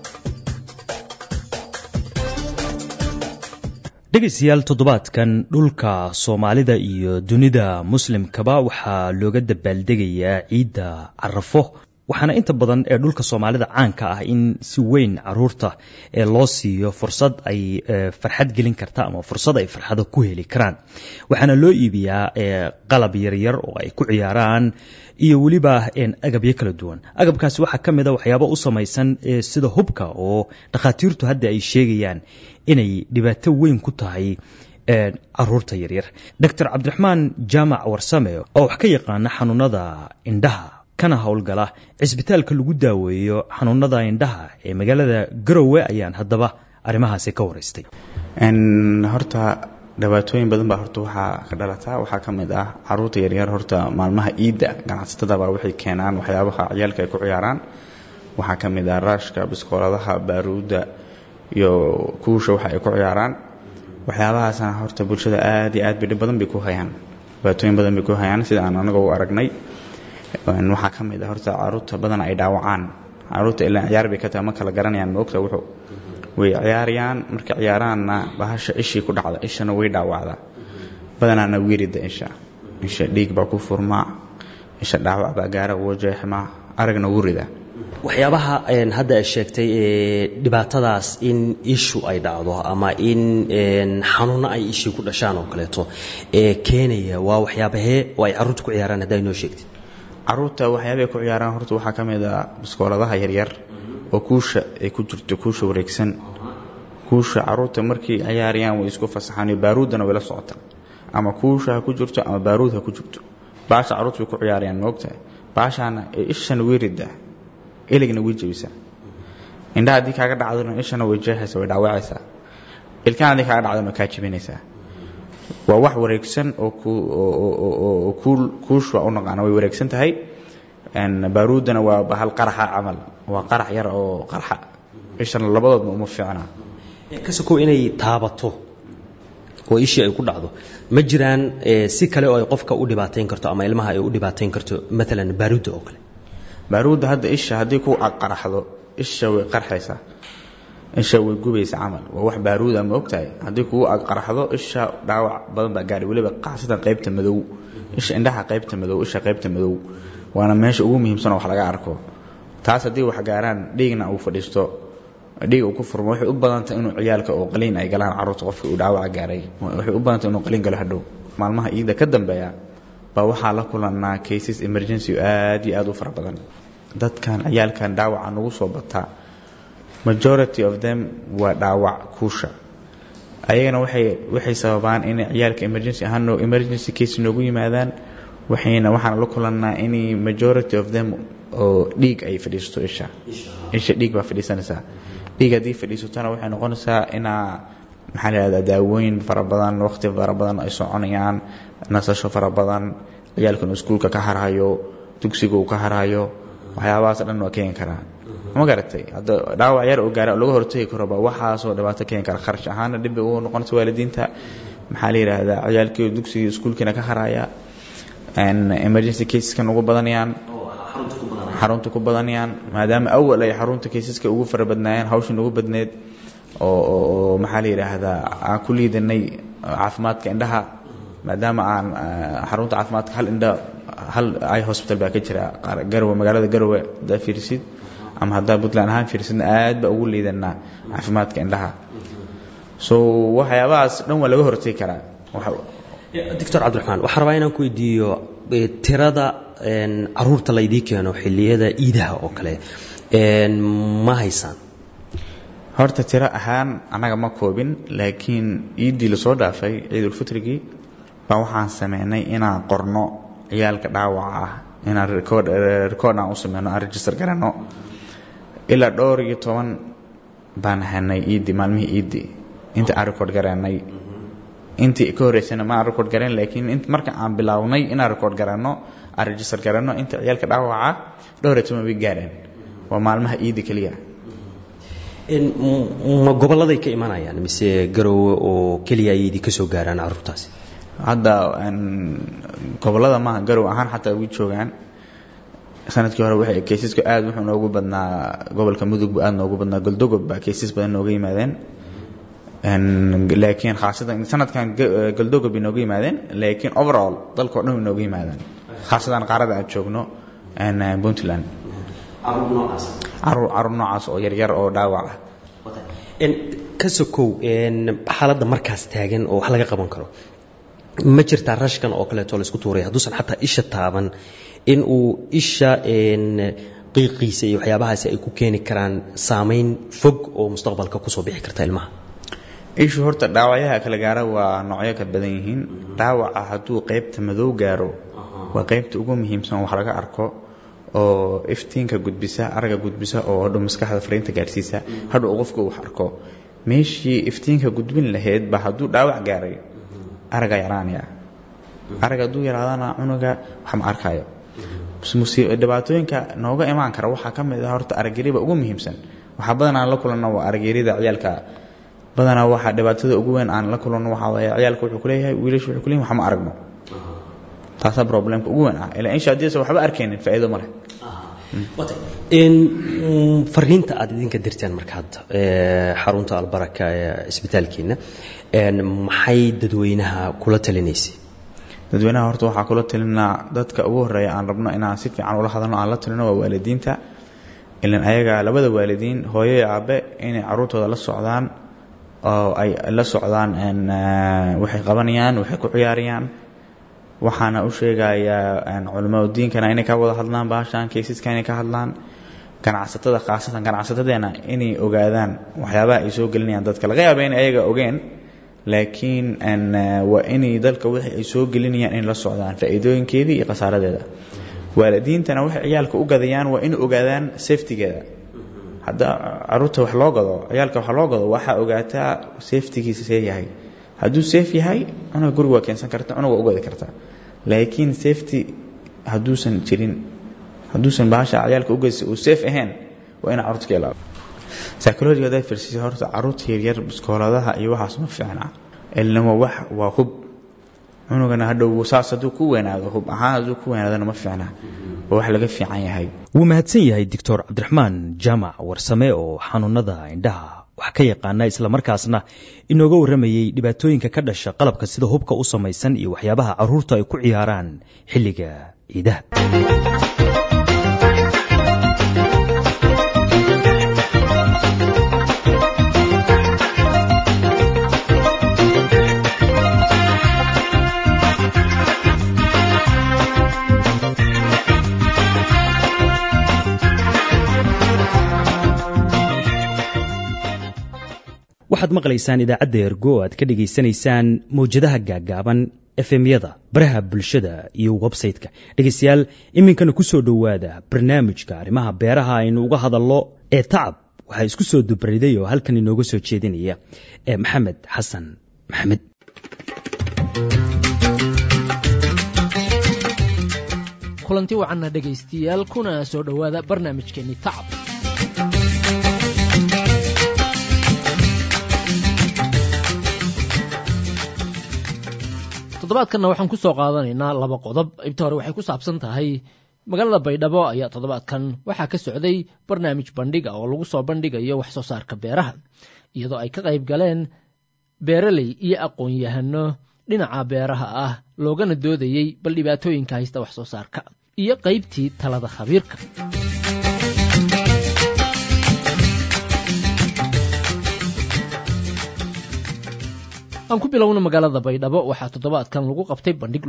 dhegaystayaal toddobaadkan dhulka soomaalida iyo dunida muslimkaba waxaa looga dabaaldegayaa ciidda carafo waxaana inta badan ee dhulka soomaalida caanka ah in si weyn caruurta ee loo siiyo fursad ay farxad gelin karta ama fursad ay farxado ku heli karaan waxaana loo iibiyaa qalab yaryar oo ay ku ciyaaraan iyo weliba agabyo kala duwan agabkaasi waxaa ka mid a waxyaabo u samaysan sida hubka oo dhakhaatiirtu hadda ay sheegayaan inay dhibaato weyn ku tahay caruurta yaryar doctor cabdiraxmaan jaamac warsame oo wax ka yaqaana xanuunada indhaha kana howlgala cisbitaalka lagu daaweeyo xanuunada indhaha ee magaalada garowe ayaan haddaba arrimahaasi ka waraystay horta dhibaatooyin badan baa horta waxaa ka dhalataa waxaa ka mid ah caruurta yaryar horta maalmaha iidda ganacsatadaba waxay keenaan waxyaabaha ciyaalka ay ku ciyaaraan waxaa ka mid ah raashka biskooladaha baaruudda iyo kuusha waxa ay ku ciyaaraan waxyaabahaasna horta bulshada aad iyo aad bay dhib badan bay ku hayaan dhibaatooyin badan bay ku hayaan sida aan anaga u aragnay waxaa ka mid ah horta caruurta badan ay dhaawacaan caruurta ilaa ciyaar bay ka tahay ma kala garanayaan maogta wuxuu way ciyaarayaan markay ciyaaraanna bahasha ishii ku dhacda ishana way dhaawacdaa badanaana wiirida isha isha dhiig baa ku furmaa isha dhaawac baa gaara ugu jeexmaa aragna ugu ridaa waxyaabaha hadda ay sheegtay dhibaatadaas in ishu ay dhacdo ama in xanuunno ay ishii ku dhashaan oo kaleeto ee keenaya waa waxyaabahee oo ay carruurta ku ciyaaraan haddaa inoo sheegtay caruurta waxyaabay ku ciyaaraan horta waxaa ka mid ah biskooladaha yaryar oo kuusha ay ku jirto kuusha wareegsan kuusha caruurta markay ciyaarayaan way isku fasaxaan baaruudana way la socotaan ama kuusha ha ku jirto ama baaruud ha ku jirto baasha caruurta way ku ciyaarayaan maogtahay baashaana ee ishana way ridaa eligna way jebisaa indhaha haddii kaaga dhacdona ishana way jeexaysa way dhaawacaysaa ilkaan haddii kaaga dhacdona way kaa jebinaysaa waa wax wareegsan oo kuush waa u naqaana way wareegsan tahay baaruudana waa hal qaraxa camal waa qarax yar oo qarxa ishana labadoodna uma fiicna kasokow inay taabato oo ishii ay ku dhacdo ma jiraan si kale oo ay qofka u dhibaatayn karto ama ilmaha ay u dhibaatayn karto maalan baaruudda oo kale baaruudda hadda isha haddii ku qaraxdo isha way qarxaysaa isha way gubaysa camal waa wax baaruuda ma ogtahay haddii kugu qaraxdo isha dhaawac badan baa gaadhay weliba qaasatan qaybta madow isha indhaha qaybta madow isha qaybta madow waana meesha ugu muhiimsan oo wax laga arko taas haddii wax gaaraan dhiigna uu fadhiisto dhiig uu ku furmo waxay u badantay inuu ciyaalka oo qaliin ay galaan carruurta qofka uu dhaawaca gaaray waxay u badantay inuu qaliin galo hadhow maalmaha iida ka dambeeya baa waxaa la kulanaa cases emergency aad iyo aad u fara badan dadkan ciyaalkan dhaawaca nagu soo bataa majority of them waa dhaawac kuusha ayagana waxay waxay sababaan inay ciyaalka emergency ahaan emergency case noogu yimaadaan waxayna waxaan la kulannaa inay majority of them oo dhiig ay fadhiisato isha isha dhiig baa fadhiisanaysaa dhiig haddii fadhiisatona waxay noqonaysaa inaa maxaa la yihahdaa daawooyin fara badan waqti fara badan ay soconayaan nasasho fara badan ciyaalkan iskuulka ka harhayo dugsiga uu ka harhayo waxyaabahaas dhan waa keeni karaa ma garatay hadda dhaawac yar oo gaara laga hortagi karoba waxaasoo dhibaato keeni kara kharash ahaana dhib bay ugu noqonaysa waalidiinta maxaa la yidhaahdaa ciyaalkii dugsigii iskuulkiina ka haraya emergency caseskan ugu badanayaan xarunta ku badanayaan maadaama awal ay xarunta caseska ugu fara badnaayeen hawshin ugu badneed oo maxaa la yidhaahdaa aan ku liidanay caafimaadka indhaha maadaama aan xarunta caafimaadka hal indha hal i hospital baa ka jira garowe magaalada garowe haddaa fiirisid ama haddaa puntland ahaan fiirisidna aad baa ugu liidanaa caafimaadka indhaha so waxyaabahaas dhan waa laga hortegi karaa doctor cabdiraxmaan waxaan rabaa inaan ku weydiiyo tirada caruurta laydii keeno xilliyada iidaha oo kale ma haysaan horta tiro ahaan annaga ma koobin laakiin iiddii lasoo dhaafay ciidulfitrigii baa waxaan sameynay inaan qorno ciyaalka dhaawaca ah inaan record record aan u sameyno aan register garanno ilaa dhowr iyo toban baan hanay iiddi maalmihii iiddi inta aan record garanay intii ka horreysana ma aan record garan laakiin int marka aan bilownay inaan record garanno aan register garanno inta ciyaalka dhaawaca dhowr iyo toban way gaareen waa maalmaha iiddi keliya ma gobolladay ka imanayaan mise garowe oo keliya ayay idin ka soo gaaraan carruurtaasi hadda gobollada maaha garow ahaan xataa way joogaan sanadkii hore waxay kaysaska aad wuxuu noogu badnaa gobolka mudug buu aad noogu badnaa goldogob baa kaysas badan nooga yimaadeen laakiin khaasatan sanadkan goldogob bay nooga yimaadeen laakiin overall dalkao dhan way nooga yimaadaan khaasatan qaarada aan joogno puntland caruur caruur noocaas oo yaryar oo dhaawac ah ka sokow xaaladda markaas taagan oo wax laga qaban karo ma jirtaa rashkan oo kaleeto laisku tuuray hadduusan xataa isha taaban in uu isha qiiqiisa iyo waxyaabahaasi ay ku keeni karaan saamayn fog oo mustaqbalka kusoo bixi karta ilmaha ishu horta dhaawacyaha kala gaara waa noocyo ka badan yihiin dhaawaca hadduu qaybta madow gaaro waa qaybta ugu muhiimsan wax laga arko oo iftiinka gudbisa araga gudbisa oo hadhow maskaxda fariinta gaadhsiisa hadhow qofka wax arko meeshii iftiinka gudbin lahayd ba hadduu dhaawac gaaray araga yaraanaya arag hadduu yaraadana cunuga wax ma arkayo dhibaatooyinka nooga imaan kara waxaa ka mid ah horta aragyariba ugu muhiimsan waxaa badanaa la kulanno waa aragyarida ciyaalka badanaa waxaa dhibaatada ugu weyn aan la kulanno waxaa waaye ciyaalka wuxuu kuleeyahay wiilashu wuxuu kuleeyahay wax ma aragno taasaa problemka ugu weyn ah ilaa insha haddiisa waxba arkaynin faa'iido ma leh fariinta aad idinka dirteen marka hadda xarunta albaraka ee isbitaalkiina maxay dadweynaha kula talinaysay dadweynaha horta waxaa kula talinaa dadka ugu horeeya aan rabno inaan si fiican ula hadalno aan la talino waa waalidiinta ilan ayaga labada waalidiin hooyo iyo aabe inay caruurtooda la socdaan oo ay la socdaan waxay qabanayaan waxay ku ciyaarayaan waxaana u sheegayaa culimaa diinkana inay ka wada hadlaan baashaan kaysaska inay ka hadlaan ganacsatada khaasatan ganacsatadeena inay ogaadaan waxyaabaha ay soo gelinayaan dadka laga yaaba in ayaga ogeen laakiin waa inay dalka wixii ay soo gelinayaan in la socdaan faa'iidooyinkeedii iyo khasaaradeeda waalidiintana waxay ciyaalka u gadayaan waa inay ogaadaan safetigeeda hadda caruurta wax loo gado ciyaalka wax loo gado waxaa ogaataa safetigiisa see yahay hadduu safe yahay cunuga guriga waa keensan karta cunuga waa u gadi kartaa laakiin safety hadduusan jirin hadduusan bahasha ciyaalka ugadisa uu safe ahayn waa ina carruurta ka ilaalo psychologiga hadaa firsisa horta carruurta yaryar biskooladaha iyo waxaas ma fiicna ilnimo wax waa hub cunugana hadhow saas hadduu ku weynaado hub ahaan hadduu ku weynaadona ma fiicna waa wax laga fiican yahay wuu mahadsan yahay doctor cabdiraxmaan jaamac warsame oo xanuunada indhaha wax ka yaqaana islamarkaasna inooga warramayey dhibaatooyinka ka dhasha qalabka sida hubka u samaysan iyo waxyaabaha carruurta ay ku ciyaaraan xilliga ciidaha waxaad maqlaysaan idaacadda ergo o aad ka dhegaysanaysaan mawjadaha gaaggaaban efemyada baraha bulshada iyo websayte-ka dhegaystayaal iminkana ku soo dhowaada barnaamijka arrimaha beeraha aynu uga hadallo ee tacab waxaa isku soo dubriday oo halkan inooga soo jeedinaya ee maxamed xasan maxamed kulanti wacanna dhegaystiyaal kuna soo dhowaada barnaamijkeenni tacab toddobaadkanna waxaan ku soo qaadanaynaa laba qodob qaybta hore waxay ku saabsan tahay magaalada baydhabo ayaa toddobaadkan waxaa ka socday barnaamij bandhiga oo lagu soo bandhigayo wax soo saarka beeraha iyadoo ay ka qayb galeen beeraley iyo aqoon-yahano dhinaca beeraha ah loogana doodayey bal dhibaatooyinka haysta wax soo saarka iyo qaybtii talada khabiirka aan ku bilowna magaalada baydhabo waxaa toddobaadkan lagu qabtay bandhig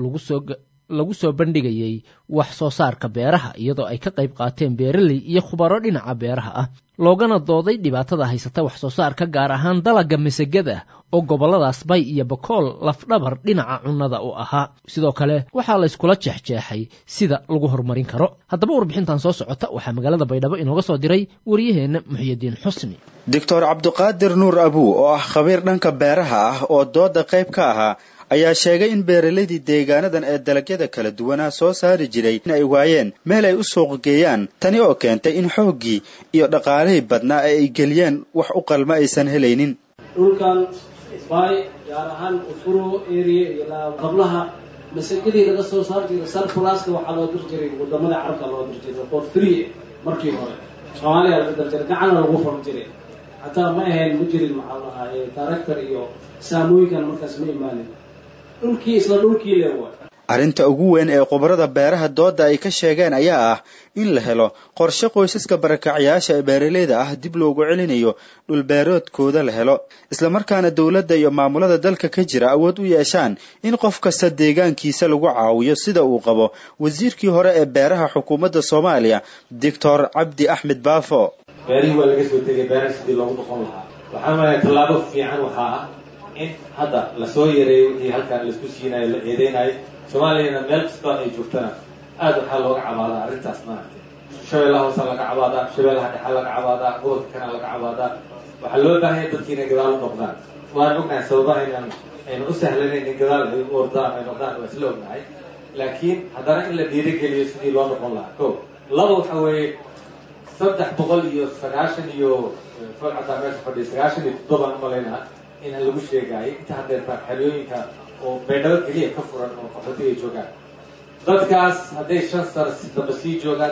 lagu soo bandhigayey wax soo saarka beeraha iyadoo ay ka qayb qaateen beeraley iyo khubaro dhinaca beeraha ah loogana dooday dhibaatada haysata wax soo saarka gaar ahaan dalaga masagada oo gobolladaas bay iyo bakool lafdhabar dhinaca cunnada u ahaa sidoo kale waxaa layskula jeexjeexay sida lagu horumarin karo haddaba warbixintan soo socota waxaa magaalada baydhabo inooga soo diray wariyaheenna muxyidiin xusni doctor cabduqaadir nuur abuu oo ah khabiir dhanka beeraha ah oo dooda qayb ka ahaa ayaa sheegay in beeralaydii deegaanadan ee dalagyada kala duwanaa soo saari jiray in ay waayeen meel ay u suuq geeyaan tani oo keentay in xooggii iyo dhaqaalihii badnaa ee ay geliyeen wax u qalma aysan helaynin dhulkan bay gaar ahaan ufuro area iyo qablaha masagadii laga soo saar jiray sarfulaska waxaa loo dir jiray wadamada carabka loo dir jiray for free markii hore soomaaliya laga dir jiray gacana lagu fur jiray hataa ma ahayn ma jirin maxaa lahaa director iyo saamooyinkan markaas ma imaanin dhulkii isla dhulkii le waay arrinta ugu weyn ee khubarada beeraha dooda ay ka sheegeen ayaa ah in la helo qorshe qoysaska barakacyaasha ee beeraleyda ah dib loogu celinayo dhulbeeroodkooda la helo islamarkaana dowladda iyo maamulada dalka ka jira awood u yeeshaan in qof kasta deegaankiisa lagu caawiyo sida uu qabo wasiirkii hore ee beeraha xukuumadda soomaaliya doctor cabdi axmed baafo beerihii waa laga soo tegay beeraha sidii loogu noqon lahaa waxaa malaya tallaabo fiican waxaa ah in hadda lasoo yareeyo wixii halkan laisku siinayo la eedeynayo soomaaliyana meel kastoo ay joogtana aad waxaa looga cabaadaa arrintaas maaragtay shabeellaha hoose laga cabaadaa shabeellaha dhexe laga cabaadaa gobolka kana laga cabaadaa waxaa loo baahanya dadki inay gadaal u noqdaan waan ognahay sababaha inaan aynu u sahlanayn in gadaal ay u ordaan ay noqdaan waa isla ognahay laakiin haddana in la dhiirigeliyo sidii loo noqon lahaa ko laba waxa weeye saddex boqol iyo sagaashan iyo folcataa meesha fadhiya sagaashan iyo toddobaan umalaynaa in lagu sheegaayo inta haddeertaa xeryooyinka oo baydhabo keliya ka furan oo qaxootiga ay joogaan dadkaas hadday shan sano damba sii joogaan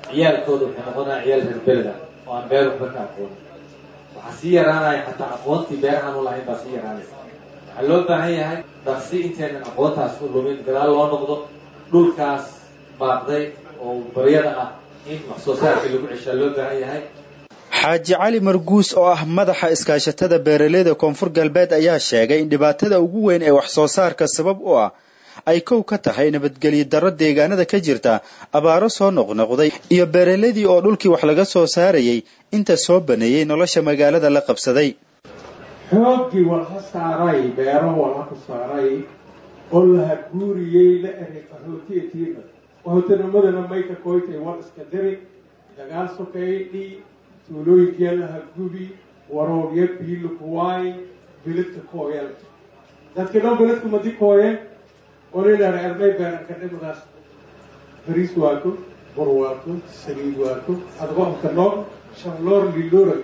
ciyaalkooda waxay noqonaya ciyaal reer beleda oo aan beer waxba ka aqoonin waxaa sii yaraanaya xataa aqoontii beerahaan u lahayn baa sii yaraanaysa waxaa loo baahan yahay dhaqsi intaynan aqoontaas u lumin gadaal loo noqdo dhulkaas baaqday oo baryada ah in wax soo saarkii lagu ceshaa loo baahan yahay xaaji cali marguus oo ah madaxa iskaashatada beeraleyda koonfur galbeed ayaa sheegay in dhibaatada ugu weyn ee wax soo saarka sabab u ah ay kow ka tahay nabadgelyo darro deegaanada ka jirta abaaro soo noqnoqday iyo beeraleydii oo dhulkii wax laga soo saarayay inta soo baneeyey nolosha magaalada la qabsaday xooggii walha saaray beero walha ku saaray oo laha guuriyey la eray qaxootietiina qaxootinimadana mayka koytay war iska diri dagaal sokeydhi tuulooyinkiya laha gubi waroorya biila kuwaay biladka kooyal dadka dhan biladku madi kooyeen olilaa ermay beeranka dhimadaas bariis waato bur waato saliid waato adgoonka nool shanloor liloora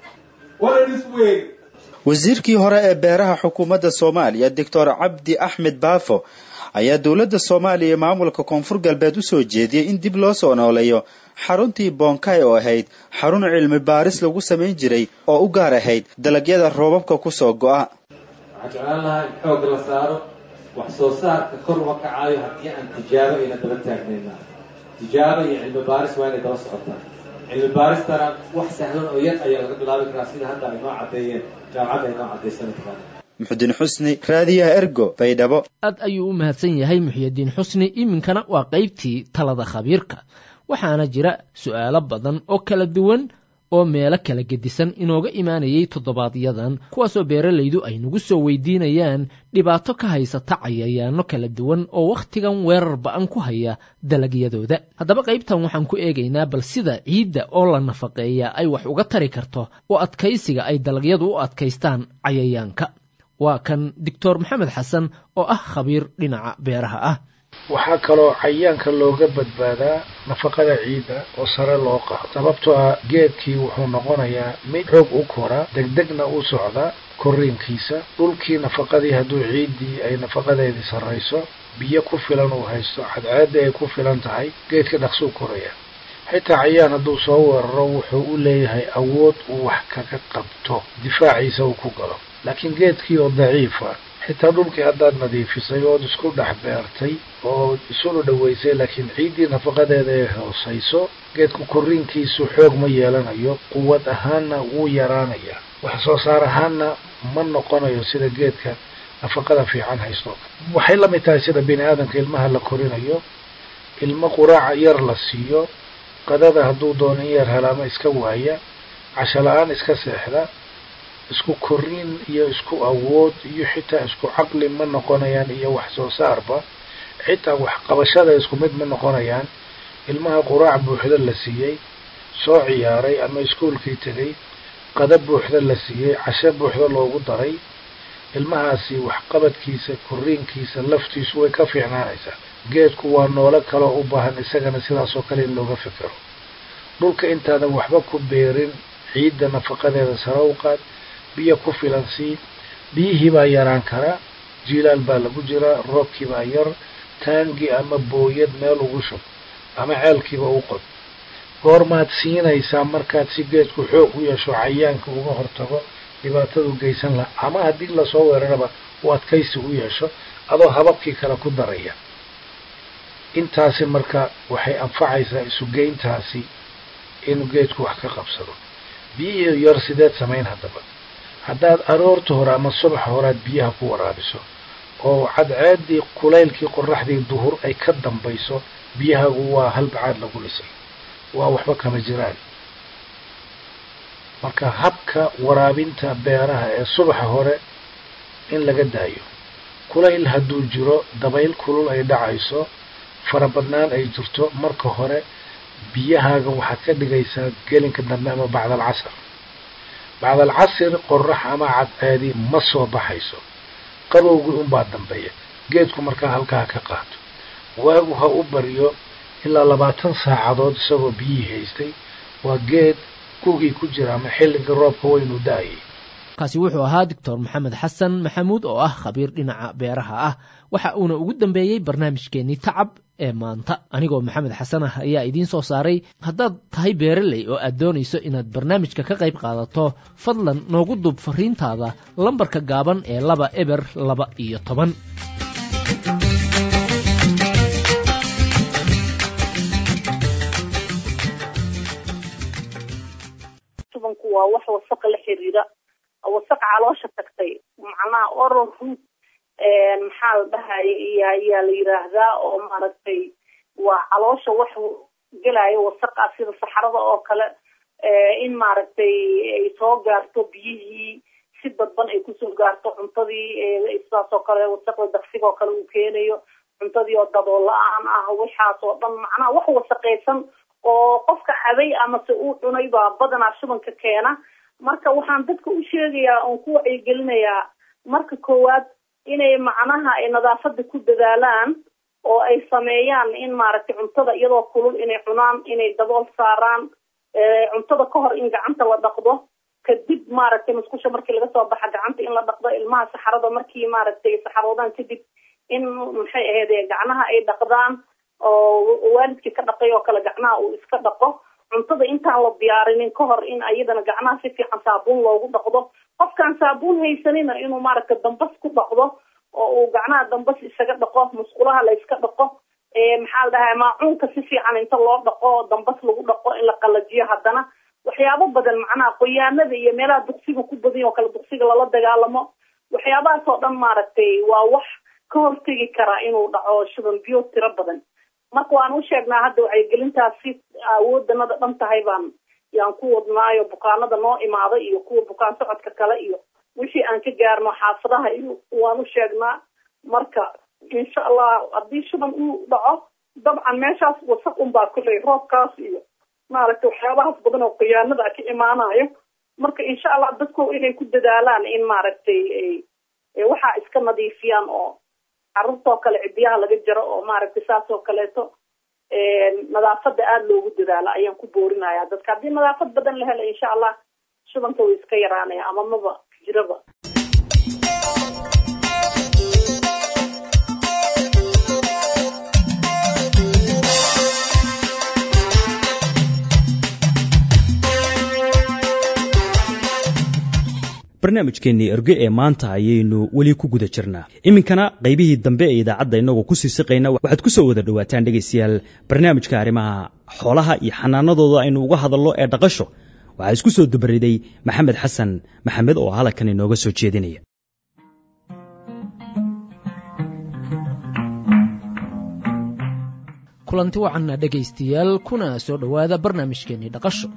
walanis weyn wasiirkii hore ee beeraha xukuumadda soomaaliya doctor cabdi axmed baafo ayaa dowladda soomaaliya iyo maamulka koonfur galbeed u soo jeediyey in dib loo soo nooleeyo xaruntii bonkay oo ahayd xarun cilmi baaris lagu samayn jiray oo u gaar ahayd dalagyada roobabka kusoo go'a waxaan jeclaan lahaa in xoog la saaro wax soo saarka kor uma kacaayo haddii aan tijaabo ayna daba taagnayna tijaabo iyo cilmi baaris waa inay daba socotaa cilmi baaristana wax sahlan oo yar ayaa laga bilaabi karaa sida hadda ay noo caddeeyeen jaamacadda ay noo caddaysana karaan muxudiin xusni raadiyaha ergo baydhabo aad ayuu u mahadsan yahay muxyidiin xusni iminkana waa qaybtii talada khabiirka waxaana jira su'aalo badan oo kala duwan oo meelo kala gedisan inooga imaanayay toddobaadyadan kuwaasoo beeralaydu ay nagu soo weydiinayaan dhibaato ka haysata cayayaano kala duwan oo wakhtigan weerar ba'an ku haya dalagyadooda haddaba qaybtan waxaan ku eegaynaa bal sida ciidda oo la nafaqeeya ay wax uga tari karto oo adkaysiga ay dalagyadu u adkaystaan cayayaanka waa kan doctor maxamed xasan oo ah khabiir dhinaca beeraha ah waxaa kaloo cayayaanka looga badbaadaa nafaqada ciidda oo sare loo qaado sababtoo ah geedkii wuxuu noqonayaa mid xoog u kora degdegna u socda korriinkiisa dhulkii nafaqadii hadduu ciiddii ay nafaqadeedii sarrayso biyo ku filan uu haysto cadceedda ay ku filan tahay geedka dhaqsuu koraya xitaa cayaan hadduu soo weeraro wuxuu u leeyahay awood uu wax kaga qabto difaaciisa uu ku galo laakiin geedkii oo daciifa xitaa dhulkii haddaad nadiifisay ood isku dhex beertay oo isuna dhoweysay laakiin ciiddii nafaqadeeda ay hoosayso geedku korriinkiisu xoog ma yeelanayo quwad ahaanna wuu yaraanayaa wax soo saar ahaanna ma noqonayo sida geedka nafaqada fiican haysto waxay la mid tahay sida bini aadamka ilmaha la korinayo ilmo quraaca yar la siiyo qadada hadduu doono in yar helaama iska waaya casho la-aan iska seexda isku korriin iyo isku awood iyo xitaa isku caqli ma noqonayaan iyo wax soo saarba xitaa waxqabashada isku mid ma noqonayaan ilmaha quraac buuxda la siiyey soo ciyaaray ama iskuolkii tegay qada buuxda la siiyey casho buuxda loogu daray ilmahaasi waxqabadkiisa korriinkiisa laftiisu way ka fiicnaanaysaa geedku waa noolo kaloo u baahan isagana sidaasoo kale in looga fikiro dhulka intaadan waxba ku beerin ciidda nafaqadeeda sare u qaad biyo ku filan sii biyihii baa yaraan karaa jiilaal baa lagu jiraa roobkii baa yar taangi ama booyad meel ugu shub ama ceelkiiba u qod goormaad siinaysaa markaad si geedku xoog u yeesho cayaanka uga hortago dhibaatadu geysan laha ama haddii lasoo weeraraba uu adkaysi u yeesho adoo hababkii kale ku daraya intaasi marka waxay anfacaysaa isugeyntaasi inuu geedku wax ka qabsado biyihii yar sideed samayn haddaba haddaad aroorta hore ama subaxa horead biyaha ku waraabiso oo cadceeddii kulaylkii qoraxdii duhur ay ka dambayso biyahagu waa halbacaad lagu dhisay waa waxba kama jiraan marka habka waraabinta beeraha ee subaxa hore in laga daayo kulayl hadduu jiro dabayl kulul ay dhacayso farabadnaan ay jirto marka hore biyahaaga waxaad ka dhigaysaa gelinka dambe ama bacdal casar bacdal casir qorax ama cadceedi ma soo baxayso qabowgii unbaa dambeeya geedku markaa halkaa ka qaato waagu ha u baryo ilaa labaatan saacadood isagoo biyihii haystay waa geed gugii ku jira ama xilligii roobka weynu da-ayay kaasi wuxuu ahaa doctor maxamed xasan maxamuud oo ah khabiir dhinaca beeraha ah waxa uuna ugu dambeeyey barnaamijkeenii tacab ee maanta anigoo maxamed xasan ah ayaa idiin soo saaray haddaad tahay beereley oo aad doonayso inaad barnaamijka ka qayb qaadato fadlan noogu duub fariintaada lambarka gaaban ee laba eber laba iyo toban tubanku waa wax wasaqa la xiriira wasaqa caloosha tagtay macnaha oral root maxaa la dhahay ayaa la yiraahdaa oo maaragtay waa caloosha wax gelaayo wasaqa sida saxarada oo kale in maaragtay ay soo gaarto biyihii si dadban ay kusoo gaarto cuntadii sidaas oo kale wasaqda daqsiga oo kale uu keenayo cuntadii oo dadoo la-aan ah waxaas oo dhan macnaha wax wasaqaysan oo qofka caday amase uu cunay baa badanaa shubanka keena marka waxaan dadka u sheegayaa oon ku wacyigelinayaa marka koowaad inay macnaha ay nadaafada ku dadaalaan oo ay sameeyaan in maaragtay cuntada iyadoo kulul inay cunaan inay dabool saaraan cuntada ka hor in gacanta la dhaqdo kadib maaragtay musqusha markii laga soo baxa gacanta in la dhaqdo ilmaha saxarada markii maaragtay saxaroodaan kadib in maxay ahayd gacnaha ay dhaqdaan oo waalidkii ka dhaqay oo kale gacnaha uu iska dhaqo cuntada intaan la diyaarinin ka hor in ayadana gacnaha si fiican saabuun loogu dhaqdo qofkaan saabuun haysanina inuu maaragtay dambas ku dhaqdo oo uu gacnaha dambas isaga dhaqo musqulaha la iska dhaqo maxaa la dhahay maacuunka si fiican inta loo dhaqo dambas lagu dhaqo in la qalajiyo haddana waxyaabo badan macnaha qoyaanada iyo meelaha duqsiga ku badan oo kale duqsiga lala dagaalamo waxyaabahaas oo dhan maaragtay waa wax ka hortegi karaa inuu dhaco shuban biyo tiro badan marka waan u sheegnaa hadda wacyigelintaasi awoodanada dhan tahay baan yaan ku wadnaayo bukaanada noo imaada iyo kuwa bukaan socodka kale iyo wixii aan ka gaarno xaafadaha iyo waan u sheegnaa marka insha allah haddii shuban uu dhaco dabcan meeshaas wasaq unbaa kulley roobkaas iyo maaragtay waxyaabahaas badan oo khiyaanada ka imaanayo marka insha allah dadku inay ku dadaalaan in maaragtay waxaa iska nadiifiyaan oo carruurtoo kale cidiyaha laga jaro oo maaragtay saas oo kaleeto nadaafada aada loogu dadaalo ayaan ku boorinaya dadka haddii nadaafad badan la helo insha allah shubanka way iska yaraanaya ama maba jiraba barnaamijkeennii erge ee maanta ayaynu weli ku guda jirnaa iminkana qaybihii dambe ee idaacadda innagoo kusii siqayna waxaad ku soo wada dhowaataan dhegaystayaal barnaamijka arrimaha xoolaha iyo xanaanadooda aynu uga hadallo ee dhaqasho waxaa isku soo dabariday maxamed xasan maxamed oo halkan inooga soo jeedinaya kulanti wacanna dhegaystayaal kuna soo dhowaada barnaamijkeennii dhaqasho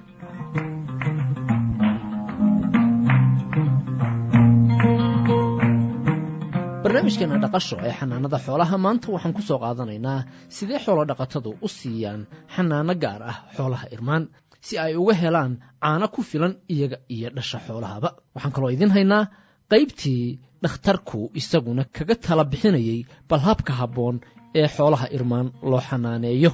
barnaamijkeena dhaqasho ee xanaanada xoolaha maanta waxaan ku soo qaadanaynaa sidee xoolo dhaqatadu u siiyaan xanaano gaar ah xoolaha irmaan si ay uga helaan caano ku filan iyaga iyo dhasha xoolahaba waxaan kaloo idiin haynaa qaybtii dhakhtarku isaguna kaga tala bixinayay bal habka habboon ee xoolaha irmaan loo xanaaneeyo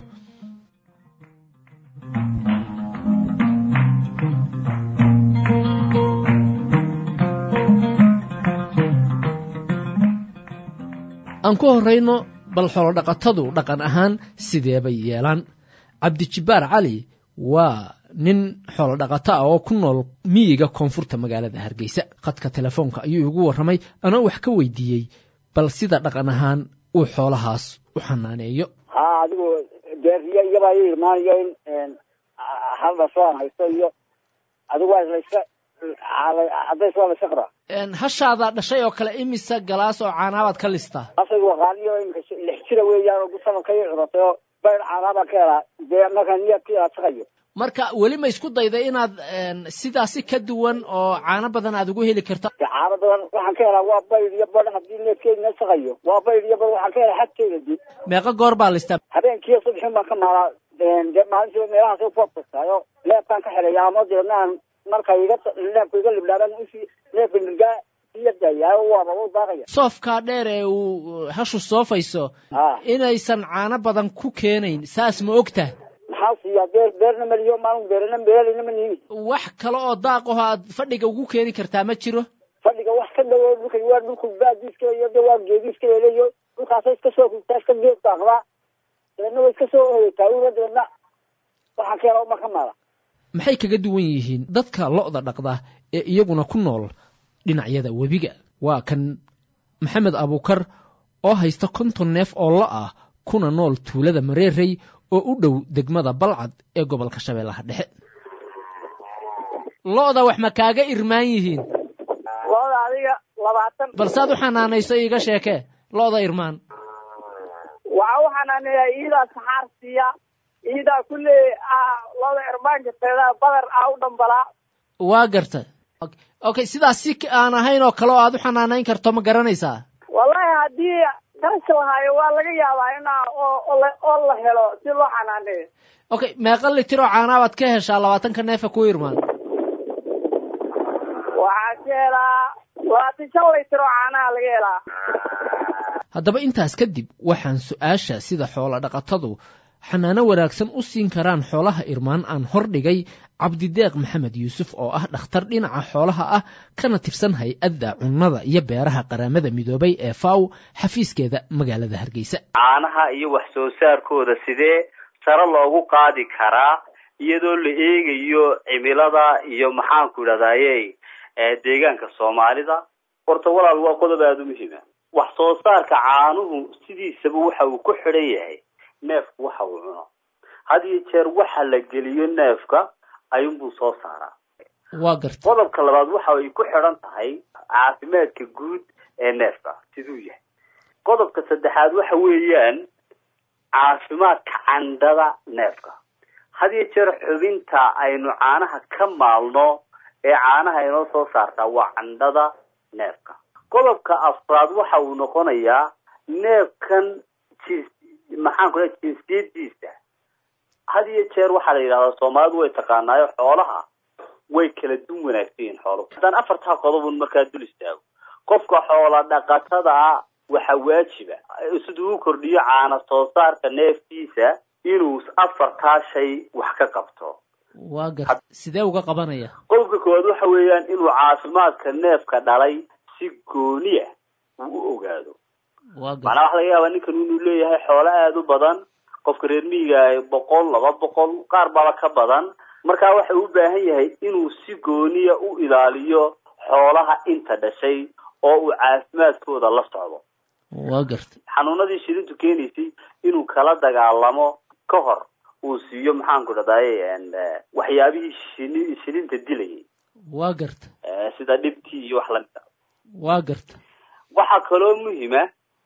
aan ku horrayno bal xoolodhaqatadu dhaqan ahaan sidee bay yeelaan cabdijibbaar cali waa nin xoolodhaqato ah oo ku nool miyiga koonfurta magaalada hargeysa khadka telefoonka ayuu igu warramay anoo wax ka weydiiyey bal sida dhaqan ahaan uu xoolahaas u xanaaneeyo ha adigu deeriyo iyabaa i irmaanayo in hal dhasho aan haysto iyo adigu waa layska cadays waa layska qaraa hashaada dhashay oo kale imisa galaas oo caanaabaad ka listaa asaygu waqaaniyo imika lix jira weeyaan oo sanadka i curatay oo bayr caanaabaa ka helaa dee markaa niyadkii aad shaqayo marka weli ma isku dayday inaad sidaasi ka duwan oo caano badan aad ugu heli karta caano badan waxaan ka helaa waa bayr iyo badh haddii needkeedina shaqayo waa bayr iyo badh waxaan ka helaa xadkeeda dib meeqa goor baa listaa habeenkiiyo subaxin baan ka maalaa dee maalintiiba meelahaas ku abkastaayo neefkaan ka xelaya ama deedna aan marka iga neefka iga libdhaabaan usii neefka nirgaa iyadaya waaba u daaqaya soofkaa dheer ee uu hashu soofayso inaysan caano badan ku keenayn saas ma ogta maxaa siiyaa beer beerna maliyo maalin beerna beerina ma niimi wax kale oo daaq aho aad fadhiga ugu keeni kartaa ma jiro geediga wax ka dhawo dhulka waa dhulku baadiiska iyo de waa geediiska leleyo dhulkaasa iska soo kugtaa iska geed daaqdaa dabeedna way iska soo hoytaa una dabeedna waxaa keena uma ka maala maxay kaga duwan yihiin dadka lo'da dhaqda ee iyaguna ku nool dhinacyada webiga waa kan maxamed abuukar oo haysta konton neef oo lo ah kuna nool tuulada mareerey oo u dhow degmada balcad ee gobolka shabeellaha dhexe lo'da wax ma kaaga irmaan yihiin looda adiga labaatan balsaad u xanaanayso iiga sheekee lo'da irmaan waxaa u xanaaneeyaa iidaa saxaar siiya iidaa kulle looda irmaanka teeda badar ah u dhambalaa waa garta okay sidaas si aan ahayn oo kale oo aad u xanaanayn karto ma garanaysaa wallahi haddii taasi lahaayo waa laga yaabaa inaa oo la helo si loo xanaaneeyo okay meeqa litir oo caanaa baad ka heshaa labaatanka neefa ku irmaan waxaa ka helaa labaatan shan litir oo caanaha laga helaa haddaba intaas kadib waxaan su-aasha sida xoola dhaqatadu xanaano wanaagsan u siin karaan xoolaha irmaan aan hordhigay cabdideeq maxamed yuusuf oo ah dhakhtar dhinaca xoolaha ah kana tirsan hay-adda cunnada iyo beeraha qaramada midoobay ee faw xafiiskeeda magaalada hargeysa caanaha iyo wax soo saarkooda sidee sare loogu qaadi karaa iyadoo la eegayo cimilada iyo maxaanku idhahdaye deegaanka soomaalida horta walaal waa qodob aada u muhiima wax soo saarka caanuhu sidiisaba waxa uu ku xidhan yahay neefku waxa uu cuno had iyo jeer waxa la geliyo neefka ayuunbuu soo saaraa waa garta qodobka labaad waxa ay ku xidhan tahay caafimaadka guud ee neefka siduu yahay qodobka saddexaad waxa weeyaan caafimaadka candhada neefka had iyo jeer xubinta aynu caanaha ka maalno ee caanaha inoo soo saartaa waa candhada neefka qodobka afraad waxa uu noqonayaa neefkan jins maxaan ku lehay jinsiyadiisa had iyo jeer waxaa la yidhahdaa soomaalidu way taqaanaayo xoolaha way kala dun wanaagsan yihiin xooluhu haddaan afartaa qodobun markaa dul istaago qofka xoola dhaqatada ah waxaa waajiba siduu u kordhiyo caana soo saarka neefkiisa inuu afartaa shay wax ka qabto waa gar sidee uga qabanaya qodobka koowaad waxa weeyaan inuu caafimaadka neefka dhalay si gooniya uu u ogaado waa gar macnaa waxa laga yaabaa ninkan inuu leeyahay xoolo aada u badan qofka reer miyiga boqol laba boqol qaar baba ka badan markaa waxa uu u baahan yahay inuu si gooniya u ilaaliyo xoolaha inta dhashay oo uu caafimaadkooda la socdo waa garta xanuunadii shilintu keenaysay inuu kala dagaalamo ka hor uu siiyo maxaanku dhahdaye waxyaabihii shini shilinta dilayay waa garta sida dhibtii iyo wax lamid a waa garta waxaa kaloo muhima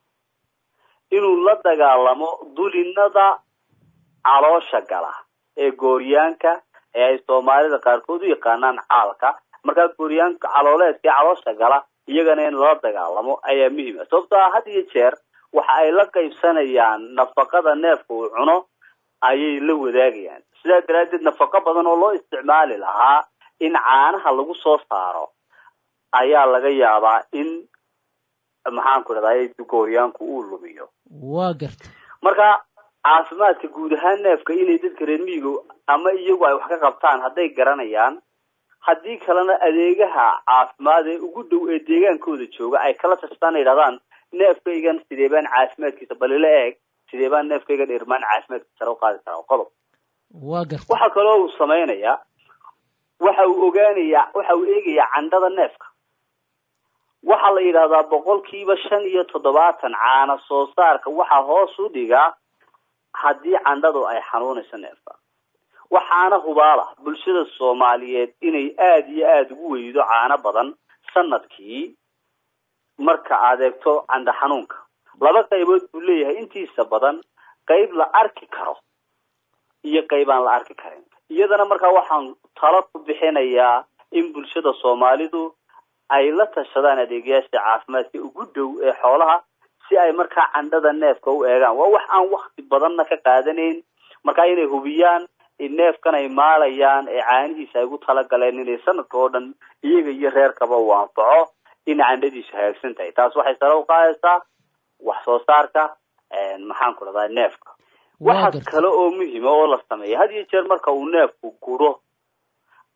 inuu la dagaalamo dulinada caloosha gala ee gooryaanka ee ay soomaalida qaarkood u yaqaanaan caalka markaa gooryaanka calooleedka ee caloosha gala iyagana in lala dagaalamo ayaa muhiima sababtoo ah had iyo jeer waxa ay la qaybsanayaan nafaqada neefka uu cuno ayay la wadaagayaan sidaa daraaddeed nafaqo badan oo loo isticmaali lahaa in caanaha lagu soo saaro ayaa laga yaabaa in maxaanku dhahday gooryaanku uu lumiyo waa garta marka caafimaadka guud ahaan neefka inay dadka reer miyiga ama iyagu ay wax ka qabtaan hadday garanayaan haddii kalena adeegaha caafimaad ee ugu dhow ee deegaankooda jooga ay kala tashtaan ay yidhahdaan neefkaygan sidee baan caafimaadkiisa balila eeg sidee baan neefkaygan irmaan caafimaadkiisa sare u qaadi karaa qodob waa garta waxa kaloo uu samaynayaa waxa uu ogaanayaa waxa uu eegayaa candhada neefka waxaa la yidhahdaa boqolkiiba shan iyo toddobaatan caana soo saarka waxaa hoos u dhigaa haddii candhadu ay xanuunayso neefka waxaana hubaala bulshada soomaaliyeed inay aada iyo aada ugu weydo caano badan sanadkii marka aad eegto candha xanuunka laba qaybood buu leeyahay intiisa badan qayb la arki karo iyo qayb aan la arki karin iyadana markaa waxaan talo ku bixinayaa in bulshada soomaalidu ay la tashadaan adeegayaasha caafimaadka ugu dhow ee xoolaha si ay markaa candhada neefka u eegaan waa wax aan wakti badanna ka qaadanayn markaa inay hubiyaan in neefkan ay maalayaan ee caanihiisa ay ugu talagaleen inay sanadka oo dhan iyaga iyo reerkaba uu anfaco in candhadiisu hagaagsan tahay taas waxay sare u qaadaysaa wax soo saarka maxaan ku dhahdaa neefka waxa kale oo muhima oo la sameeya had iyo jeer marka uu neefku guro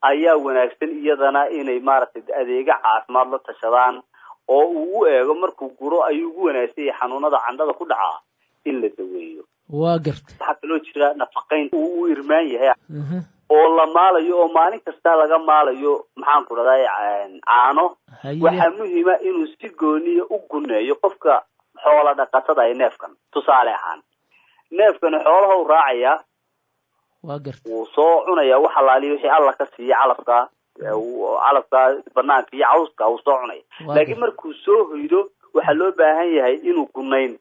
ayaa wanaagsan iyadana inay maaragtay adeega caafimaad la tashadaan oo uu u eego markuu guro ayuu ugu wanaagsan yahay xanuunada candhada ku dhacaa in la daweeyo waa garta waxaa kaloo jira nafaqayn uu u irmaan yahay oo la maalayo oo maalin kasta laga maalayo maxaan ku dhahday caano waxaa muhiima inuu si gooniya u guneeyo qofka xoola dhaqatada ee neefkan tusaale ahaan neefkani xoolaha u raacayaa waa garta wuu soo cunaya wax alaaliya wixii alla ka siiya calafka calafka banaanka iyo cawska wuu soo cunaya laakiin markuu soo hoydo waxaa loo baahan yahay inuu gunayn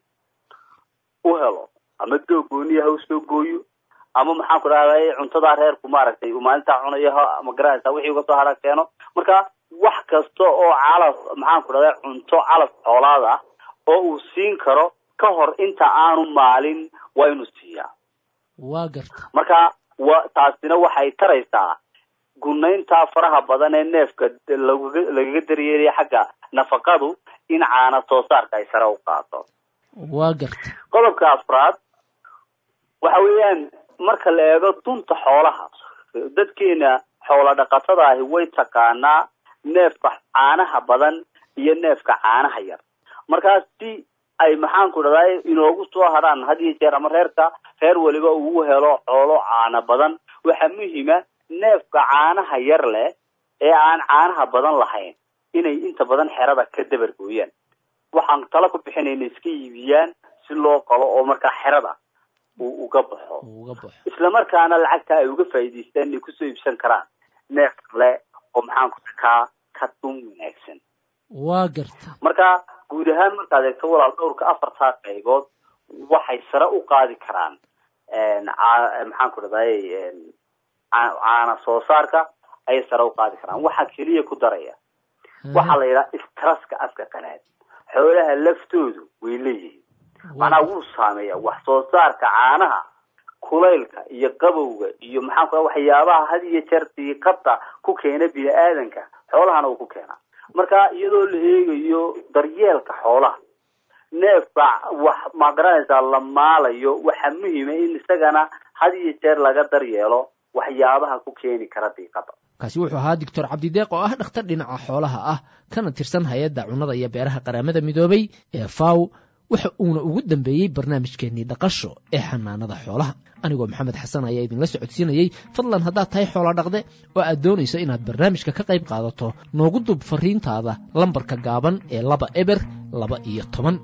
u helo ama doog gooniya ha u soo gooyo ama maxaan ku dhahday cuntadaa reerku maaragtay uu maalintaa cunayo ha magaranaysa wixii uga soo hara keeno marka wax kasta oo calaf maxaan ku dhahday cunto calaf xoolaad ah oo uu siin karo ka hor inta aanu maalin waa inuu siiyaa waa garta marka wa taasina waxay taraysaa gunaynta faraha badan ee neefka lagaga lagaga daryeelaya xagga nafaqadu in caana soo saarka ay sare u qaato waa garta qodobka afraad waxa weeyaan marka la eego dunta xoolaha dadkeena xoola dhaqatada ahi way taqaanaa neefka caanaha badan iyo neefka caanaha yar markaas si ay maxaan ku dhahday inoogu soo hadhaan had iyo jeer ama reerka reer waliba uu helo xoolo caana badan waxaa muhiima neefka caanaha yar leh ee aan caanaha badan lahayn inay inta badan xerada ka dabar gooyaan waxaan tala ku bixinayna iska iibiyaan si loo qalo oo markaa xerada uu uga baxo isla markaana lacagta ay uga faa'iidaystaan inay kusoo iibsan karaan neef kale oo maxaan ku takaa ka dun wanaagsan waa garta marka guud ahaan markaad eegto walaal dhowrka afartaa qaybood waxay sare u qaadi karaan maxaan ku dhahday caana soo saarka ayay sare u qaadi karaan waxaa keliya ku daraya waxaa la yidhaha istraska afka qanaad xoolaha laftoodu way leeyihiin macnaa wuu saameeya wax soo saarka caanaha kulaylka iyo qabowga iyo maxaan ku waxyaabaha had iyo jeer diiqada ku keena bini aadanka xoolahana uu ku keenaa marka iyadoo la eegayo daryeelka xoolaha neefka wax magaranaysaa la maalayo waxaa muhiima in isagana had iyo jeer laga daryeelo waxyaabaha ku keeni kara diiqada kaasi wuxuu ahaa doctor cabdideeq oo ah dhakhtar dhinaca xoolaha ah kana tirsan hay-adda cunnada iyo beeraha qaramada midoobay ee faw waxa uuna ugu dambeeyey barnaamijkeennii dhaqasho ee xanaanada xoolaha anigoo maxamed xasan ayaa idinla socodsiinayey fadlan haddaad tahay xoolo dhaqde oo aad doonayso inaad barnaamijka ka qayb qaadato noogu dub fariintaada lambarka gaaban ee laba eber laba iyo toban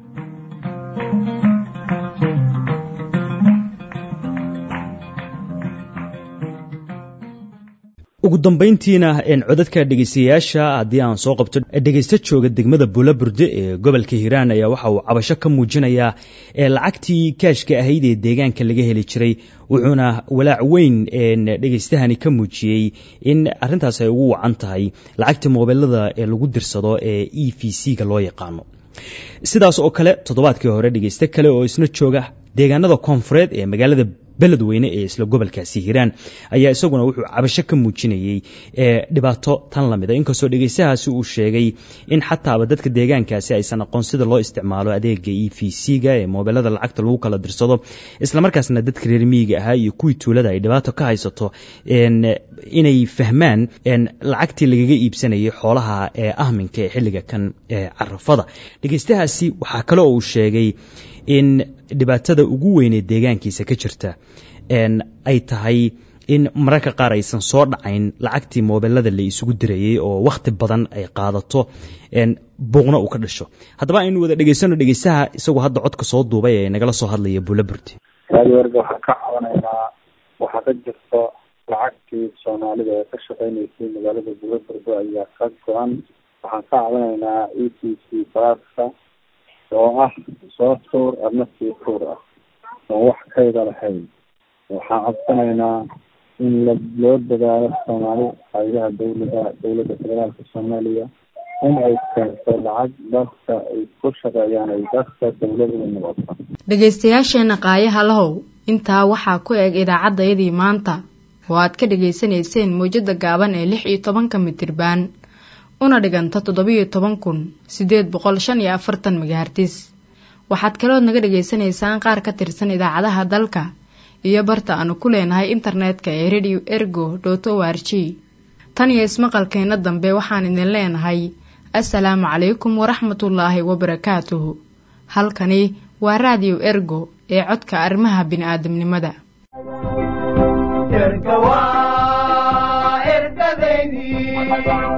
ugu dambayntiina codadka dhegeystayaasha haddii aan soo qabto dhegeysta jooga degmada buulaburde ee gobolka hiiraan ayaa waxa uu cabasho ka muujinayaa lacagtii kaashka ahayd ee deegaanka laga heli jiray wuxuuna walaac weyn dhegeystahani ka muujiyey in arintaas ay ugu wacan tahay lacagta moobelada ee lagu dirsado ee e v c ga loo yaqaano sidaas oo kale toddobaadkii hore dhegeyste kale oo isna jooga deegaanada koonfureed ee magaalada beledweyne ee isla gobolkaasi hiiraan ayaa isaguna wuxuu cabasho ka muujinayey dhibaato tan lamida inkastoo dhegeystahaasi uu sheegay in xataaba dadka deegaankaasi aysan aqoon sida loo isticmaalo adeega e v c ga ee moobelada lacagta lagu kala dirsado islamarkaasna dadka reer miyiga ahaa iyo kuwii tuulada ay dhibaato ka haysato inay fahmaan lacagtii lagaga iibsanayay xoolaha ee ahminka ee xilliga kan carafada dhegeystahaasi waxaa kale oo uu sheegay in dhibaatada ugu weynee deegaankiisa ka jirta ay tahay in mararka qaar aysan soo dhacayn lacagtii moobelada la isugu dirayey oo wakhti badan ay qaadato buuqna uu ka dhasho haddaba aynu wada dhegeysano dhegeystaha isagoo hadda codka soo duubay ee nagala soo hadlaya buulaburti raadi warga waxaan ka cabanaynaa waxaa ka jirta lacagtii soomaalida ee ka shaqeynaysay magaalada buulaburdo ayaa ka go-an waxaan ka cabanaynaa e t c baaska oo ah soo tuur adna sii tuur ah oo wax kayda lahayn waxaan codsanaynaa in la loo dadaalo soomaali haydaha dawlada dawladda federaalka soomaaliya in ay keento lacag dadka ay ku shaqeeyaan ay dadka dawlada u noqoto dhegaystayaasheena qaayaha lahow intaa waxaa ku eg idaacaddayadii maanta oo aad ka dhegaysanayseen mawjada gaaban ee lix iyo tobanka mitirbaan una dhiganta toddobiyo toban kun siddeed boqol shan iyo afartan magahartis waxaad kalood naga dhagaysanaysaan qaar ka tirsan idaacadaha dalka iyo barta aanu ku leenahay internetka ee radio ergo dot o r g tan iyo ismaqalkeenna dambe waxaan idin leenahay assalaamu calaykum waraxmatullaahi wabarakaatuhu halkani waa raadiyo ergo ee codka arrimaha bini'aadamnimada erga waa ergadeydii